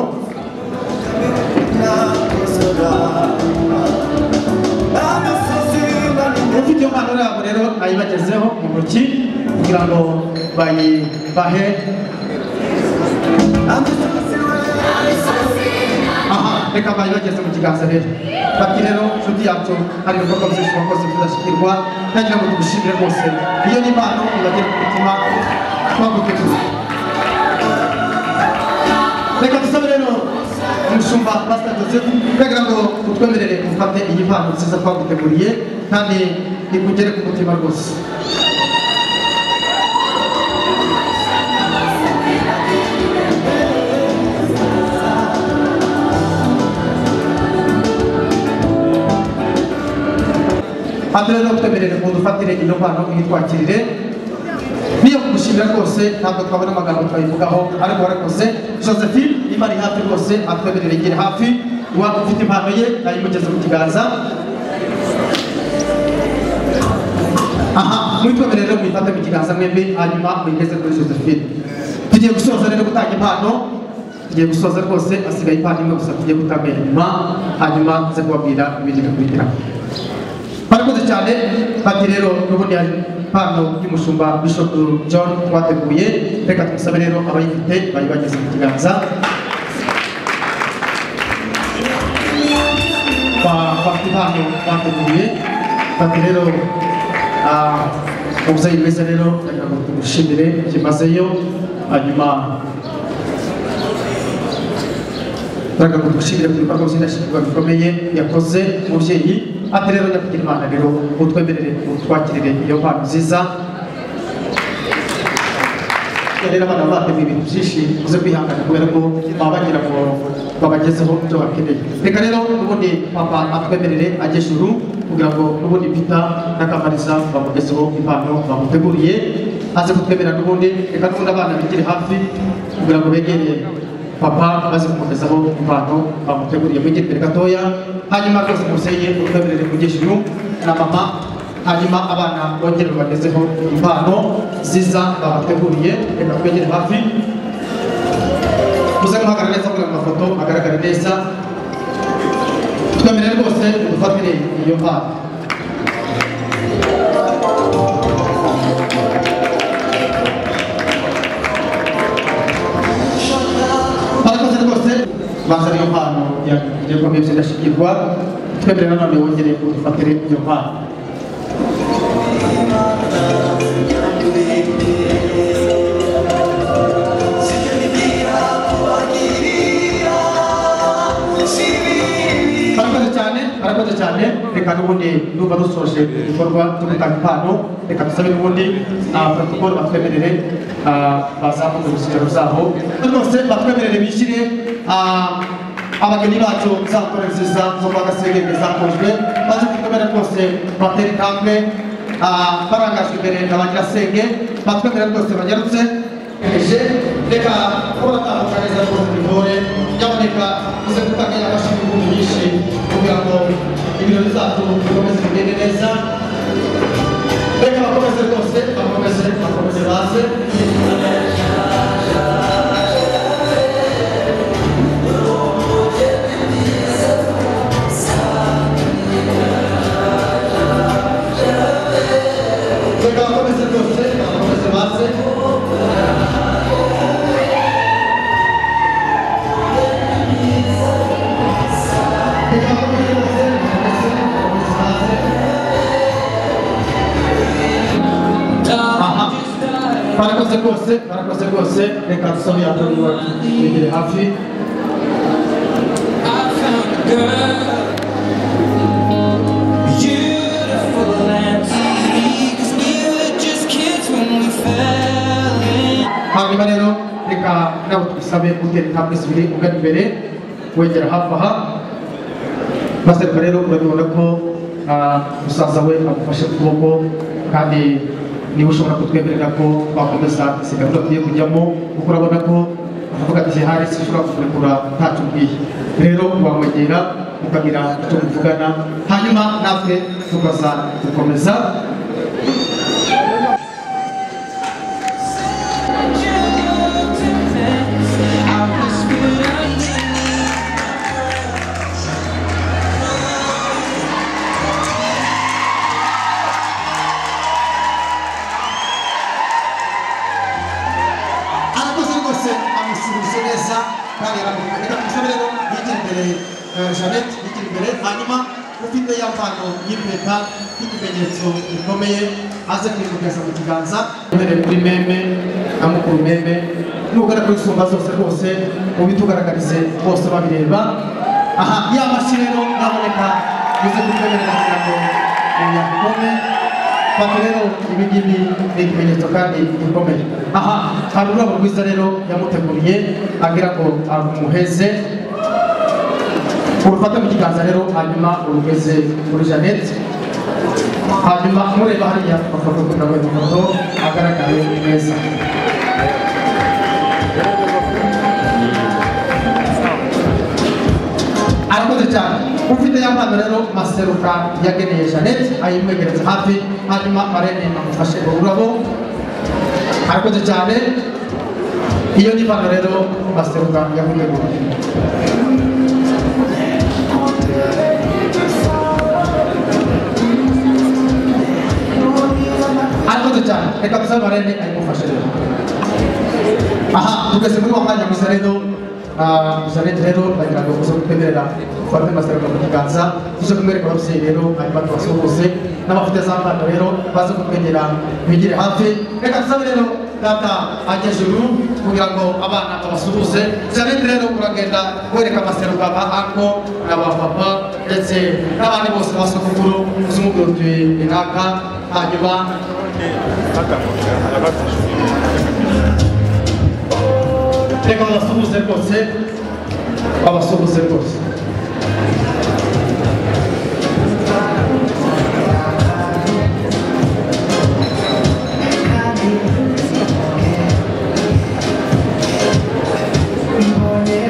ufite iyo mpano yabo rero nayibagezeho mu ntoki kugira ngo bayibahe aha reka mbaye bageze mu kiganza rero bati rero nshuti yacu hari ibikorwa byinshi wakoze tudashyikirwa nagira ngo tugushimire rwose iyo ni impano ibagere ku mutima twaguteguza reka dusabe rero umushumba pasita joseph kugira ngo utwemerere ufate iyi mpano nziza twaguteguriye kandi ikugere ku mutima rwose hano rero twemerere ngo dufatire ino mpano uyitwakirire niyo kugushimira rwose ntabwo twabona amagambo twayivugaho ariko warakoze josephine niba ari hafi rwose atwemerere igihe hafi waba ufite impano ye nayimugeze mu kiganza aha mwitwemerere rero muyifate mu kiganza mwembi hanyuma muyigeze kuri josephine tugiye gusoza rero gutanga impano tugiye gusoza rwose asigaye impano imwe gusa tugiye gutanga inyuma hanyuma nze kubabwira ibindi bikurikiraho barakoze cyane bati rero n'ubundi hari impano y'umushumba bishop john twateguye reka tumusabe rero abayifite bayibageze mu kiganza Ba- bafite impano bateguye bati rero ah, umubyeyi mwiza rero reka ngo tumushimire byimazeyo hanyuma reka ngo tumushimire ku bikorwa by'indashyikirwa bikomeye yakoze umubyeyi ati rero nyakugera imana rero utwemerere utwakirire iyo mpano nziza rero abana bateguye ibintu byinshi uze kwihangana kubera ko baba bagira ngo babagezeho ibyo bakeneye reka rero n'ubundi papa atwemerere ajye ejuru kugira ngo n'ubundi pita na kamariza bamugezeho impano bamuteguriye aze kutwemera n'ubundi reka n'ubundi abana bigire hafi kugira ngo begere papa maze kumugezaho impano bamuteguriye mwigire imbere gatoya hanyuma rwose mubyeyi utwemerere kujya ejuru na mama hanyuma abana bongere babagezeho impano ziza babateguriye reka twegere hafi muze guhagarara neza kugira ngo amafoto agaragare neza twemerere rwose udufatire iyo mpano barakoze rwose baza niyo mpano yakomeye zidashikirwa twemerere nanone wongere udufatire iyo mpano barakoze cyane barakoze cyane reka n'ubundi ndumva dusoje ibikorwa byo gutanga impano reka dusabe n'ubundi abafatikoro batwemerere ah, bazamuke mu kigero zabo rwose batwemerere bishyire ah, abageni bacu za kore nziza zo kwa gasengenge zakozwe baze kutwemera rwose batere intambwe ah, barangajwe imbere na ba nyirasenge batwemerere rwose banyarutse eje reka kuba batambuka neza rwose bivore nyamuneka uze gutanga yafashije ibihumbi byinshi kugira ngo ibirori zacu bikomeze bigende neza reka bakomeze rwose bakomeze bakomeze baze reka bakomeze rwose bakomeze baze Aha. barakoze rwose barakoze rwose reka dusabe yatangira imbere hafi hanyuma rero reka nabo tugusabe gutera intambwe zibiri ugana imbere wegera hafi aha maze reka rero urabibona ko ah, musaza we amufashe ku kuboko kandi niba ushobora kutwemerera ko wakomeza izi gahunda tugiye kujyamo kuko urabona ko avuga ati hari sinshobora kukurekura ntacyo ubwiye rero wamwegera mukagira icyo muvugana hanyuma natwe tukaza gukomeza arakoze rwose amusuhuje neza kandi arakomeza reka tumusabire ngo yigire imbere eh, jeannette yigira imbere hanyuma ufite ya mpano y'impeta y'ikimenyetso gikomeye aze kwivugiriza mu kiganza uhereye kuri meme na mukuru meme nugana kuri sumba zose rwose mubitugaragarize bose babireba aha ya mashyi rero iraboneka bize kubemerera kugira ngo muyakome fata rero ibi ngibi ni ikimenyetso kandi gikomeye aha hari ururabo rwiza rero yamuteguriye agira ngo amuheze urufata mu kiganza rero hanyuma urugeze muri jeannette hanyuma mureba hariya amafoto kugira ngo amafoto agaragare neza arakoze cyane ufite ya mpano rero maseruka yageneye jeannette ayimwegereza hafi hanyuma marene amufashe ururabo arakoze cyane iyo ni mpano rero maseruka yakuteguriye arakoze cyane reka dusaba marene ayimufashe rero aha tugeze muri wa mwanya mwiza rero Ah, Jeannette rero bagira ngo uze kutwemerera ufate maseruka mu kiganza uze kumwereka ababyeyi rero hanyuma tubasuhuze n'amafoto ya za mpano rero baze kutwegera bigire hafi reka dusabe rero data ajya juru kugira ngo abana babasuhuze Jeannette rero uragenda wereka amaseruka ba ako na ba papa ndetse n'abandi bose basokukuru uzumubwira uti "Naka." hanyuma reka babasuhuze rwose babasuhuze rwose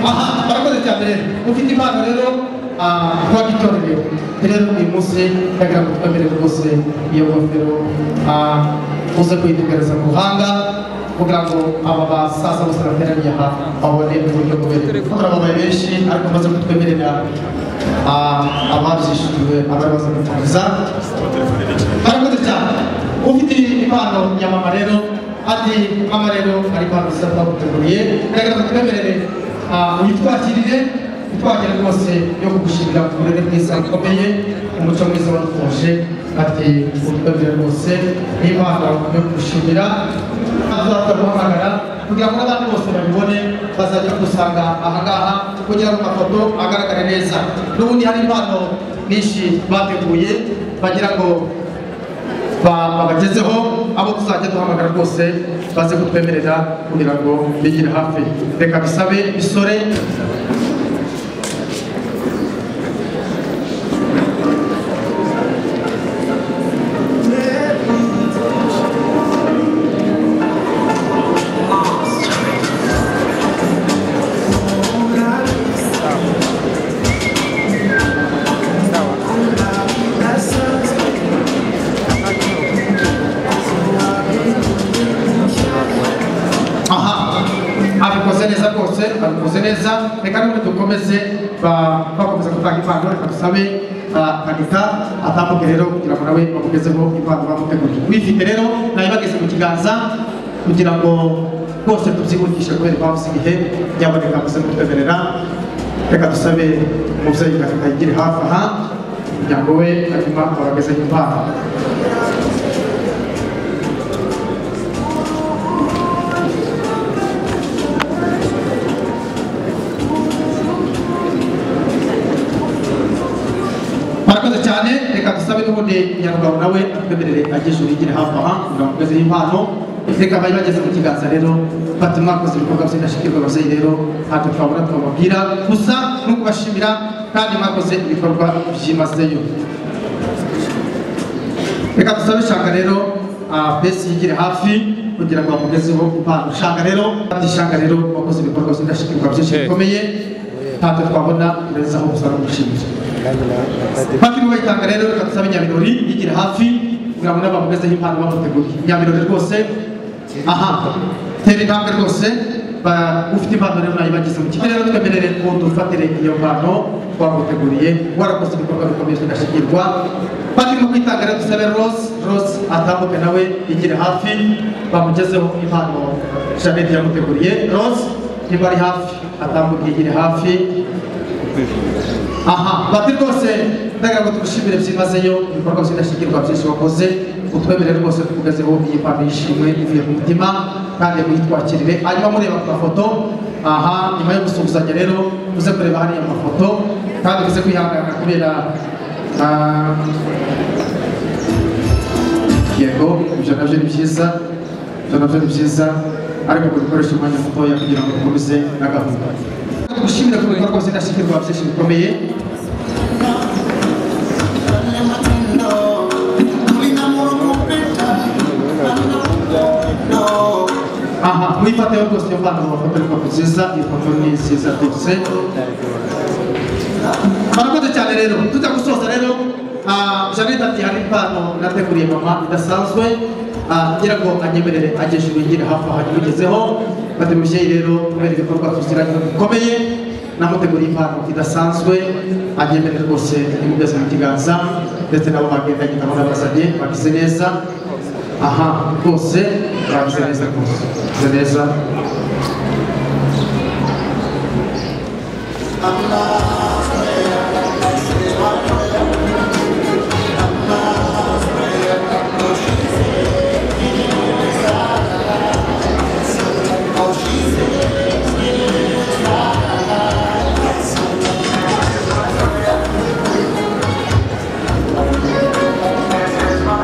aha barakoze cyane rero ufite impano rero ah, kuba gitorerewe rero uyu munsi yagira ngo twemere rwose iyo ngofero ah, uze kuyitegereza mu buhanga kugira ngo aba basaza bose bateraniye aha babone uburyo bubereye kuko turababaye benshi ariko maze kutwemerera ah, ababyishyuriwe abari baza gukomeza barakoze cyane ufite impano ya mama rero ati mama rero ari impano nziza twaguteguriye ndagaragaza twemerere ah, uyitwakirire itwakire rwose yo kugushimira ku burere bwiza bukomeye umuco mwiza wadufashe ati utwemerere rwose n'impano yo kugushimira tuzahita guhamagara kugira ngo n'abandi bose babibone bazajya kudusanga aha ngaha kugira ngo amafoto agaragare neza n'ubundi hari impano nyinshi bateguye bagira ngo ba- babagezeho abo tuzajya duhamagara rwose baze kutwemerera kugira ngo bigire hafi reka bisabe bisore aha abikoze neza rwose abikoze neza reka n'ubundi dukomeze ba- bakomeza gutanga impano reka dusabe ah, kanita atambuke rero kugira ngo nawe bamugezeho impano bamuteguriye wifite rero nawe bageze mu kiganza kugira ngo rwose tubyihutishe kubera impamvu z'igihe nyaboneka muze kutwemerera reka dusabe umubyeyi kanita yigire hafi aha kugira ngo we hanyuma abagezeho impano murakoze cyane reka dusabe n'ubundi nyarugabo nawe atwemerere agisha urigire hafi aha kugira ngo amugezeho impano reka bari bageze mu kiganza rero batuma mwakoze ibikorwa by'indashyikirwa ababyeyi rero ntabwo twabona twababwira gusa no kubashimira kandi mwakoze ibikorwa byimazeyo reka dusabe shanga rero ah, besi yigire hafi kugira ngo bamugezeho impano shanga rero kandi shanga rero wakoze ibikorwa by'indashyikirwa byinshi bikomeye ntabwo twabona neza aho gusa no gushimira Bati mu bayitanga rero reka dusabe nyabirori yigira hafi kugira ngo n'abamugezeho impano bamuteguriye nyabirori rwose aha tera intambwe rwose ba- ufite impano rero nayo bagize mu kigo rero twemerere ko dufatire iyo mpano twaguteguriye warakoze ibikorwa bikomeye tugashigirwa bati mu kwitanga rero dusabe rose rose atambuke nawe yigire hafi bamugezeho impano jeannette yamuteguriye rose niba ari hafi atambuke yigire hafi aha bati rwose ndagira ngo tumushimire byimazeyo ibikorwa by'indashyikirwa byinshi wakoze utwemerere rwose tukugezeho iyi mpano y'ishimwe ivuye ku mutima kandi muyitwakirire hanyuma mureba ku mafoto aha nyuma yo gusuhuzanya rero uze kureba hariya mafoto kandi uze kwihangana kubera ah, yego ibyo nabyo ni byiza ibyo nabyo ni byiza ariko kubikoresha umwanya mutoya kugira ngo dukomeze na gahunda tugushimire ku bikorwa by'indashyikirwa byinshi bikomeye aha mwifateho rwose iyo mpano mu mafoto ariko nziza iyo foto ni nziza rwose murakoze cyane rero tujya gusoza rero ah, janete ati hari impano nateguriye mama idasanzwe ah, ngira ngo anyemerere ageshe ibingira hafi aha nyimugezeho bati mubyeyi rero kubera ibikorwa tuziranye bikomeye namuteguriye impano idasanzwe anyemerere rwose nimugeze mu kiganza ndetse nabo bagendanye nabo nabazanye bagize neza aha rwose bagize neza rwose bagize neza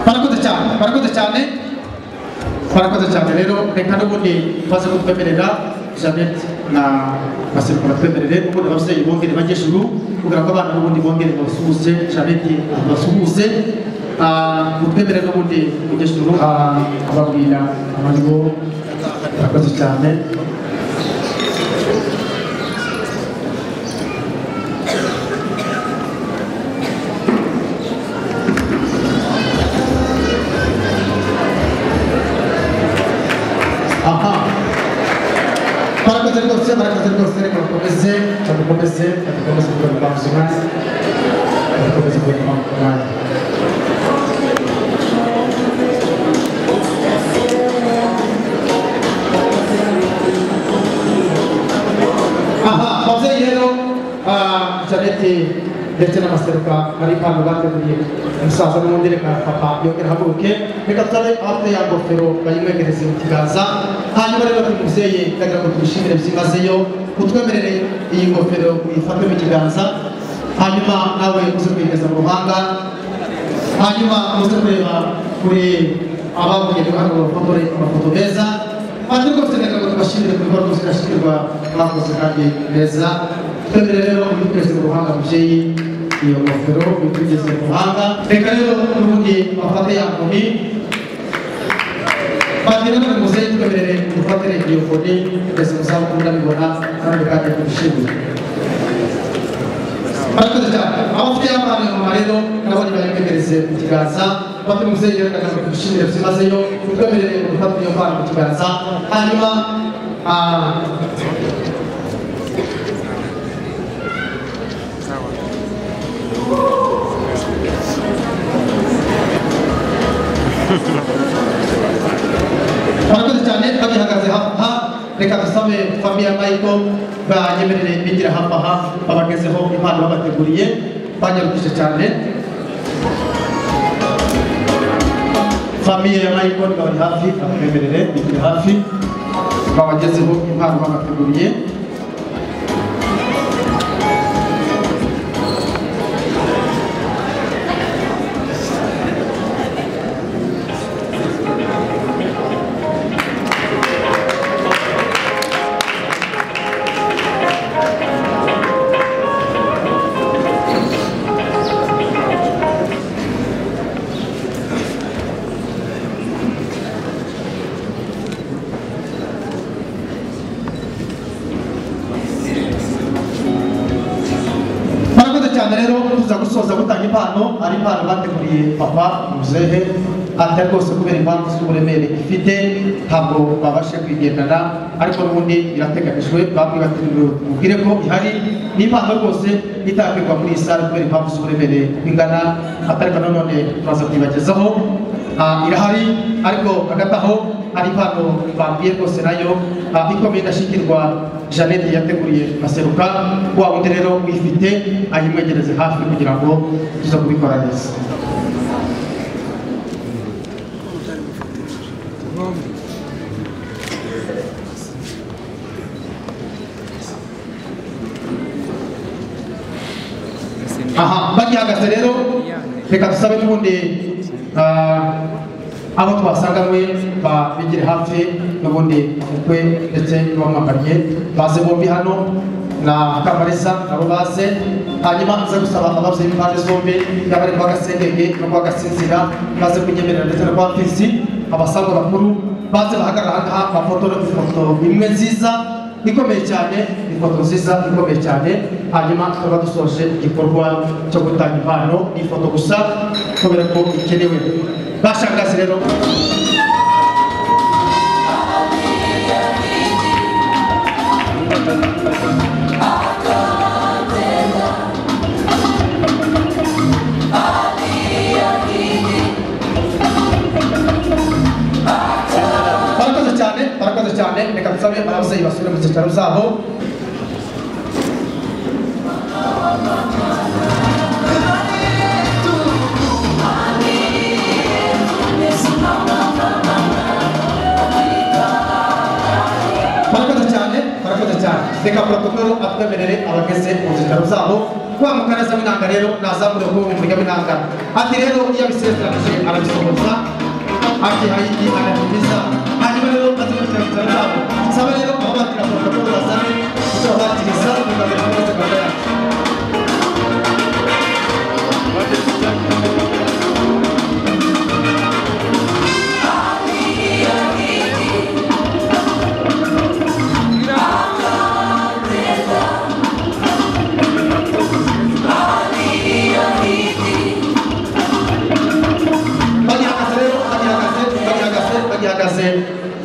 barakoze cyane barakoze cyane barakoze cyane rero reka n'ubundi baze kutwemerera janete na basirika batwemerere ubundi ababyeyi bongere bajye ijuru kugira ngo abana n'ubundi bongere basuhuze janete basuhuze mutwemerere n'ubundi mujye ijuru Ah, ababwira abandi bo barakoze cyane aha barakoze rwose barakoze rwose reka bakomeze bakomeze bakomeze kugarura ubuzima bakomeze kugarura umwanya aha ababyeyi rero ah, janete ndetse n'amaseruka ari impano bateguriye umusaza n'ubundi reka papa yongere ahaguruke reka turabe afite ya ngofero bayimwegereze mu kiganza hanyuma rero bati mubyeyi ndagira ngo tubishimire byimazeyo utwemerere iyi ngofero uyifate mu kiganza hanyuma nawe uze kuyigeza mu ruhanga hanyuma muze kureba kuri ababuye hano bafotore amafoto meza kandi rwose ndagira ngo tubashimire ku bikorwa zidashyikirwa bakoze kandi meza twemerere rero ubiteze mu ruhanga mubyeyi iyo ngofero ubitugeze mu ruhanga reka rero n'ubundi bafate ya nkoni bagira ngo muzeyi twemerere dufatire iyo nkoni mbese muzabukuru ndabibona kandi kandi tubishimire murakoze cyane abafite abana mama rero nabo nibayemereze mu kiganza bafite umubyeyi rero ndagira ngo tubishimire byimazeyo twemerere gufata iyo mpano mu kiganza hanyuma ah, murakoze cyane bagihagaze ha reka dusabe famiye mayiko banyemerere bigira hafi aha babagezeho impano babateguriye banyarukije cyane famiye ya mayiko bari hafi babemerere bigira hafi babagezeho impano babateguriye murakoze cyane rero tuza gusoza gutanga impano ari impano bateguriye papa muzehe atari rwose kubera impamvu z'uburemere ifite ntabwo babashe kwigendana ariko n'ubundi irateganijwe bamwe bateguriwe mubwire ko ihari ni impano rwose itangirwa muri iyi sale kubera impamvu z'uburemere ingana atari ko nanone turaza kuyibagezaho Ah, irahari ariko hagati aho ari impano babwiye rwose nayo ah, ikomeye indashyikirwa janete yateguriye aseruka wa wundi rero uyifite ayimwegereze hafi kugira ngo tuza kubikora neza aha bagihagaze rero reka dusabe n'ubundi ah, abo twasanga mwe babigire hafi n'ubundi mukwe ndetse n'uwamwambariye baze bombi hano na kamarisa nabo baze hanyuma nze gusaba ababuze impande zombi yaba ari rwagasengenge no rwagasinzira baze kunyemerera ndetse na rwapisi abasanga bakuru baze bahagarara aha bafotore ifoto imwe nziza ikomeye cyane ifoto nziza ikomeye cyane hanyuma tukaba dusoje igikorwa cyo gutanga impano ni ifoto gusa kubera ko ikenewe bashangazi rero barakoze cyane barakoze cyane reka dusabe ababyeyi basubire mu cyicaro zabo barakoze cyane barakoze cyane reka protokoro atwemerere abageze mu cyicaro zabo wa mukaraza w'inanga rero nazamure kuba umurya w'inanga ati rero iyo abisezeranije arabisohoza ati hayiki anatumiza hanyuma rero maze mu cyicaro zabo saba rero aho batira protokoro bazane kuko batiriza kugarura amaze kugarura bagihagaze rero bagihagaze bagihagaze bagihagaze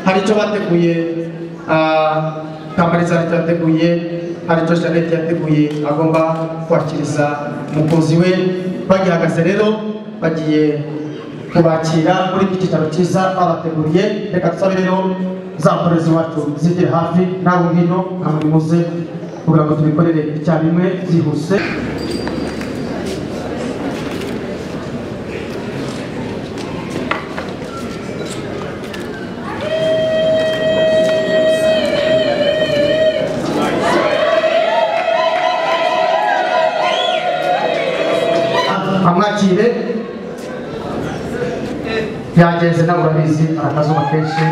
hari icyo bateguye ah, kamariza hari icyo yateguye hari icyo janete yateguye agomba kwakiriza umukunzi we bagihagaze rero bagiye kubakira muri iki cyicaro cyiza babateguriye reka dusabe rero za mporezi wacu zigere hafi nabo ngino nka muri muze kugira ngo tubikorere icyarimwe byihuse amwakire yagenze nawe urabizi arakazuba kenshi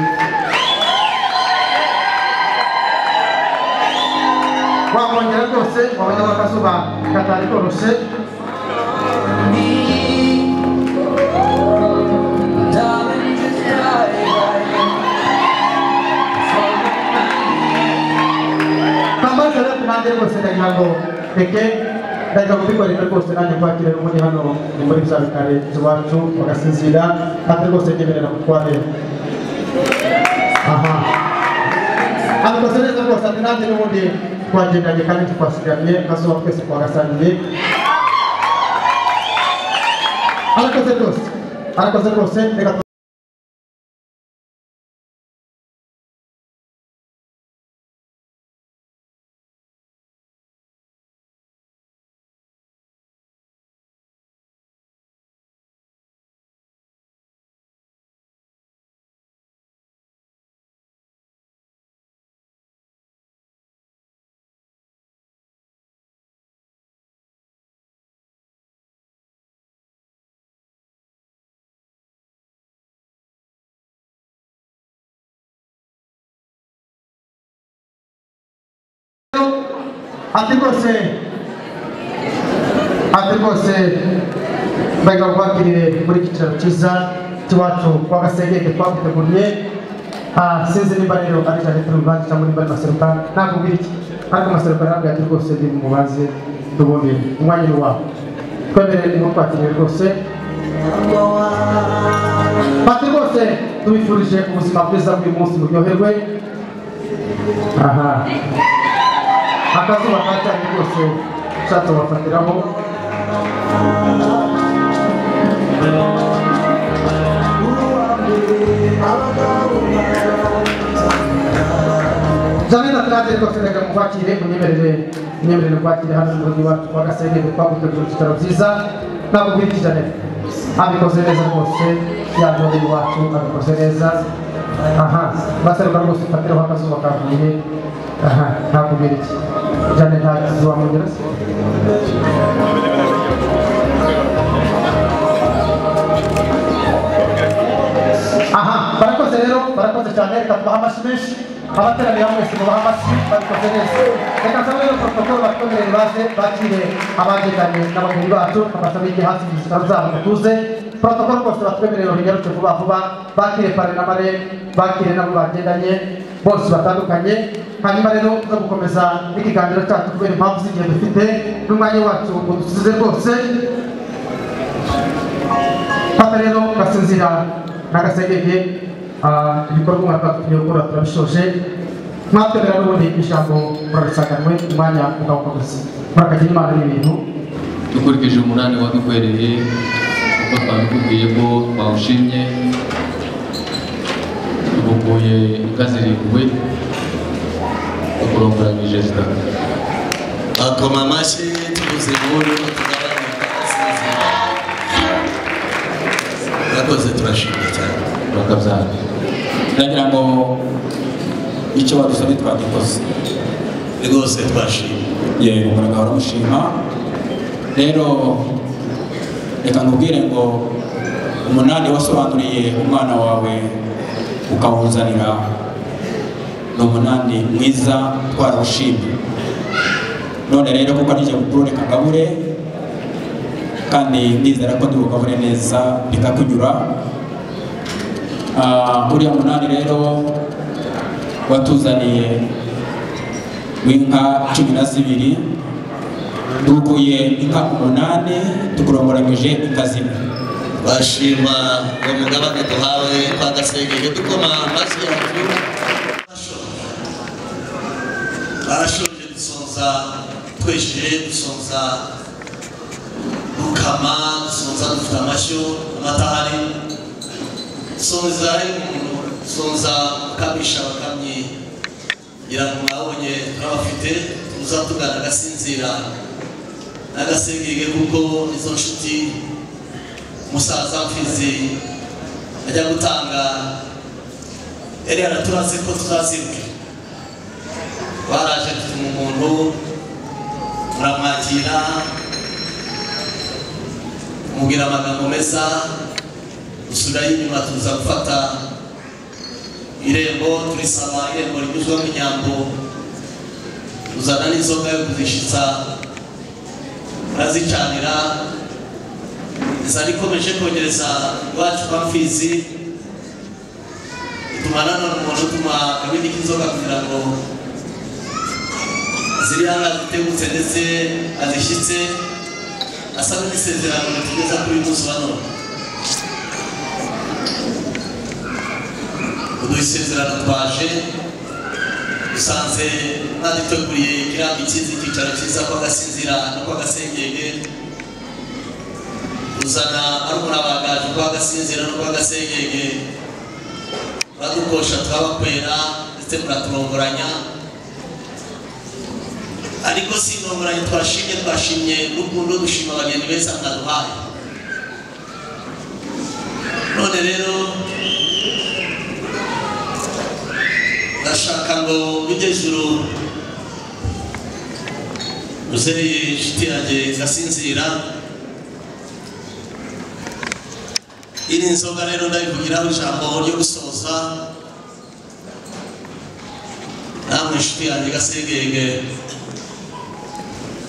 wamwongera rwose wabona ko akazuba katari koroshye kambaza rero nanjye rwose ndagira ngo reke ndaza kubikorera rwose nanjye kwakira n'ubundi hano ni muri za bikare z'iwacu bagasinzira kandi rwose nyemerera kutwabera aha abikoze neza rwose ati nanjye n'ubundi twagendanye kandi twasigaranye akazuba twese twagasangiye arakoze rwose arakoze rwose reka tu- ati rwose ati rwose mbega kubakirire muri iki cyicaro cyiza cy'iwacu kwa gasengenge twaguteguriye Ah, sinzi niba rero ari janete rubanza cyangwa niba ari maseruka nakubwira iki ariko maseruka arambwira ati rwose ndi mubaze ubundi umwanya ni wawe twemerere niho twakiriye rwose bati rwose tubifurije ubuzima bwiza bw'uyu munsi buryoherwe aha akazuba kacanye rwose ushatse wafatiraho natwe twafataga mu kwakire munyemerere munyemerere kwakira hano mu mujyi wacu wa gasenge twagutegura ibitaro byiza ntabwo bwirikije neza abikoze neza rwose yaba umubiri wacu abikoze neza aha basaruka rwose ufatiraho akazuba kavuye aha ntabwo bwiriki jane nta kizi wamugera se aha barakoze rero barakoze cyane reka tubaha amashyi menshi abateraniye hamwe si mubaha amashyi babikoze neza reka nsaba rero protokolo batwemerere baze bakire abageganye n'abageni bacu tukabasaba igihe hasi mu zitaro zabo dutuze protokolo rwose batwemerere bigaruke vuba vuba bakire pare na mare bakire nabo bagendanye bose batandukanye hanyuma rero tuza gukomeza n'ikiganiro cyacu kubera impamvu z'igihe dufite n'umwanya wacu ngo dusize rwose fata rero gasinzira n'agasegenge ibikorwa umwaka tugiye gukora turabishoje mwatwemera n'ubundi ijambo murarisaganwe umwanya ukawuka gusa murakagira imana n'ibintu dukurikije umunani wadukwereye kuko twabikubwiye ko twawushimye tugukuye ikazirindwi tukurongoranyije zitatu akoma amashyi tuvuze inkuru tugabanuka asinzira murakoze turashimye cyane bakabyara ndagira ngo icyo badusabye twagikoze rwose twashimye yego muragahora mushima rero reka nkubwire ngo umunani wasobanuriye umwana wawe ukawuzanira ni umunani mwiza twarawushimye none rero kuko ari bukuru reka ngabure kandi ndizera ko ndibugabure neza bikakunyura Ah, uriya munani rero watuzaniye w'inka cumi na zibiri dukuye inka umunani tukuromboranyije inka zimwe bashima uwo mugabane duhawe kwa gasengenge dukoma amashyi yacu barashoje dusonza twesheje dusonza dukama dusonza dufite amashyo amatahari dusonza ari umuntu dusonza ukamisha abakamyi ngira ngo mwabonye turabafite tuza tugana agasinzira n'agasengenge kuko izo nshuti umusaza mfizi ajya gutanga yari yaraturaze ko tuzaziruka baraje dutuma umuntu muramwakira mubwira amagambo meza dusubirayo inyuma tuza gufata irembo turisaba irembo rinyuzwamo inyambo tuzana n'inzoga yo kuzishitsa murazicanira zari ikomeje kongereza iwacu kwa mfizi ituma nanone umuntu utuma akabindi k'inzoga kugira ngo ziri hano azitegutse ndetse azishyitse asa n'isezerano ritugeza kuri uyu munsi wa none uduha isezerano twaje dusanze ntaduteguriye kirambi cyiza icyicaro cyiza kw'agasinzira no kw'agasengenge uzana arumurabagaje rwagasinzira no rwagasengenge muradukosha turabakwera ndetse muraturongoranya ariko si intongoranye twashimye twashimye n'ukuntu dushima abageni beza mwaduhaye none rero ndashaka ngo bijye juru uzeye inshuti yanjye ngasinzira iri nzoga rero ndabivugiraho ijambo ryo gusoza namwe inshuti yanjye gasegenge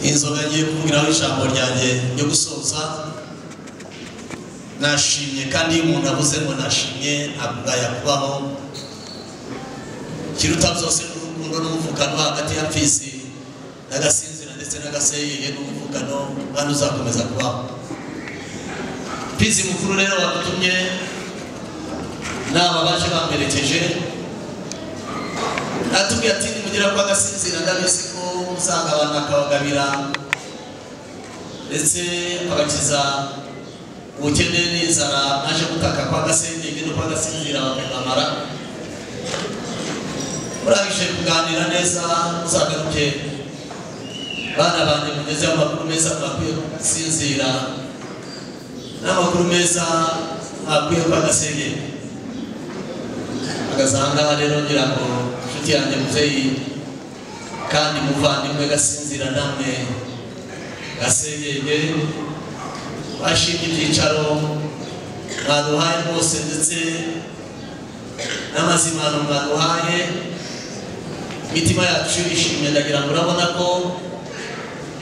inzoga ngiye kuvugiraho ijambo ryanjye ryo gusoza nashimye kandi iyo umuntu avuze ngo nashimye ntabwo yakubaho ikiruta byose ni urukundo n'umuvugano hagati ya pfisi n'agasinzira ndetse n'agasegenge n'umuvugano kandi uzakomeza kubaho pizi mukuru rero wadutumye n'aba baje bamperekeje natubwiye ati nimugera kwa gasinzira ndabizi ko usanga abantu akabagabira ndetse abakiza ubukene n'inzara naje gutaka kwa gasenge no kwa gasinzira bamamara urangije kuganira neza uzagaruke bana banjye mugezeho amakuru meza mwakwiye gusinzira n'amakuru meza ntakwiye kwa gasenge agasanga rero ngira ngo inshuti yanjye muzeyi kandi muvandimwe gasinzira namwe gasengenge bashinga ibyicaro mwaduhaye rwose ndetse n'amazimano mwaduhaye imitima yacu ishimye ndagira ngo urabona ko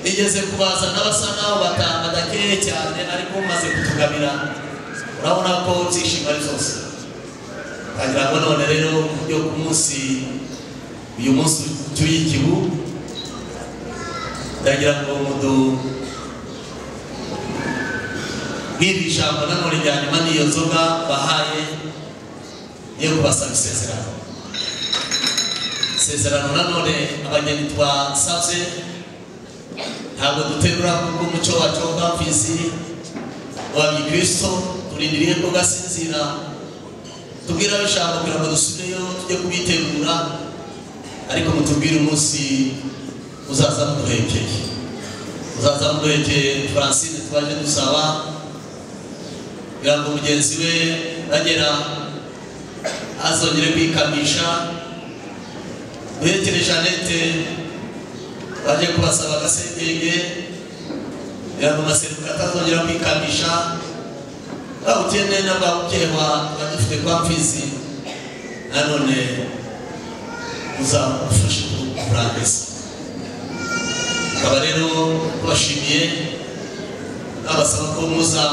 igeze kubaza n'abasa naho batanga gakeya cyane ariko umaze kutugabira urabona ko byishimo ari byose wagira ngo none rero yo ku munsi uyu munsi utuye igihu ndagira ngo mudu nk'iri jambo nanone ryanyuma n'iyo nzoga bahaye yo kubasaba isezerano isezerano nanone abageni twasabye ntabwo duterura kuko umuco wacu wo kamfisi wabikristo turindiriye ko gasinzira tubwira abo ijambo kugira ngo dusubireyo tujye kubitegura ariko mutubwire umunsi uzaza muduhekeye uzaza muduhekeye francine twaje dusaba kugira ngo mugenzi we nagera azongere kwikamisha duhekere jeannette baje kubasaba agasengenge kugira ngo amaseruka atazongera kwikamisha bawutene n'abawukeba badufite kwa mfizi nanone uzamufashe kurangiza akaba rero tubashimiye nabasaba ko muza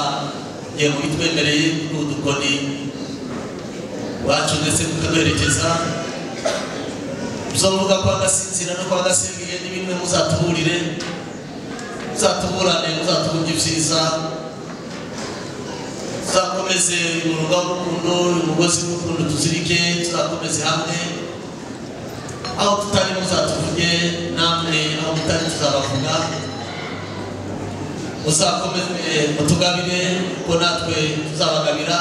igihe mubitwemereye kuri udukoni wacu ndetse mukaduherekeza uzavuga kwa gasinzira no kwa gasengeye ni bimwe muzatuburire muzatuburane muzatuburye ibyiza tuzakomeze umuruga w'urukundo umugozi w'urukundo tuzirike tuzakomeze hamwe aho tutari muzatuvuge namwe aho mutari tuzabavuga muzakomeze mutugabire kuko natwe tuzabagabira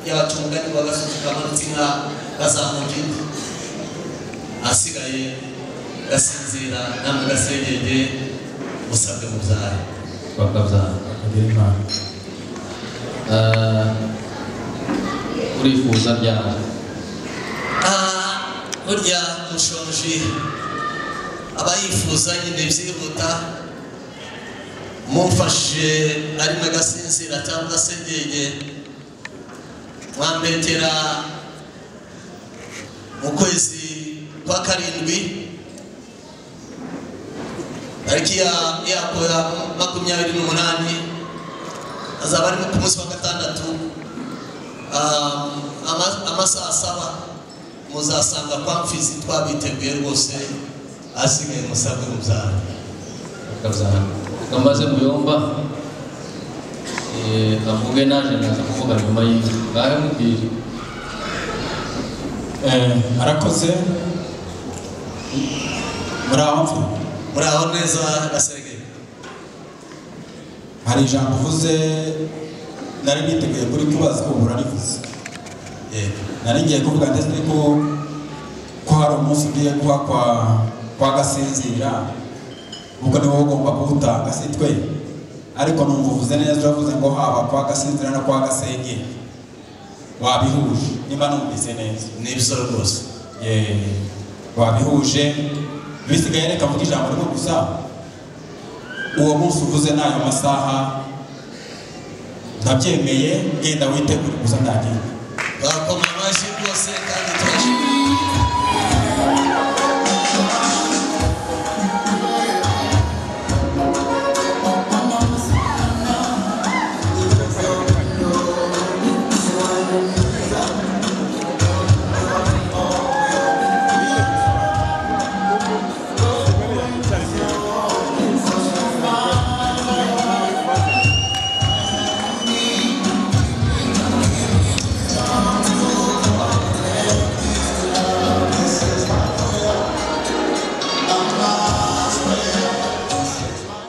yabaca umugani wa gasozi kamanutse inka gazamuka indi asigaye gasinzira namwe gasengenge musabwe mubyare bakabyara Ah, urifuza ryari Ah, burya mushonje aba yifuza nyine byihuta mumfashije arimo agasinzira cyangwa asengenge mwambetera mu kwezi kwa karindwi tariki ya- yako ya makumyabiri n'umunani azaba arimo ku munsi wa gatandatu Ah, ama- amasaha saba muzasanga kwa mfizi twabiteguye rwose asigaye musabwe mubyara bakabyara kambaze muyomba Eh, avuge naje naza kuvuga nyuma y'inzu ngahe mubwire Eh, arakoze muri aho mfa muraho neza gaserege hari ijambo uvuze nari niteguye kuri kubaza ubu urarivuze yego nari ngiye kuvuga ndetse ko ko hari umunsi ugiye kuba kwa kwa gasinzira ubwo ni wowe ugomba kuwutanga si twe ariko numva uvuze neza uravuze ngo haba kwa gasinzira no kwa gasenge wabihuje niba numvise neza ni ibyo rwose Ye, wabihuje bisigaye reka mvuge ijambo rimwe gusa uwo munsi uvuze n'ayo masaha ndabyemeye genda witegure gusa ndagenda bakoma amashyi rwose kandi tuba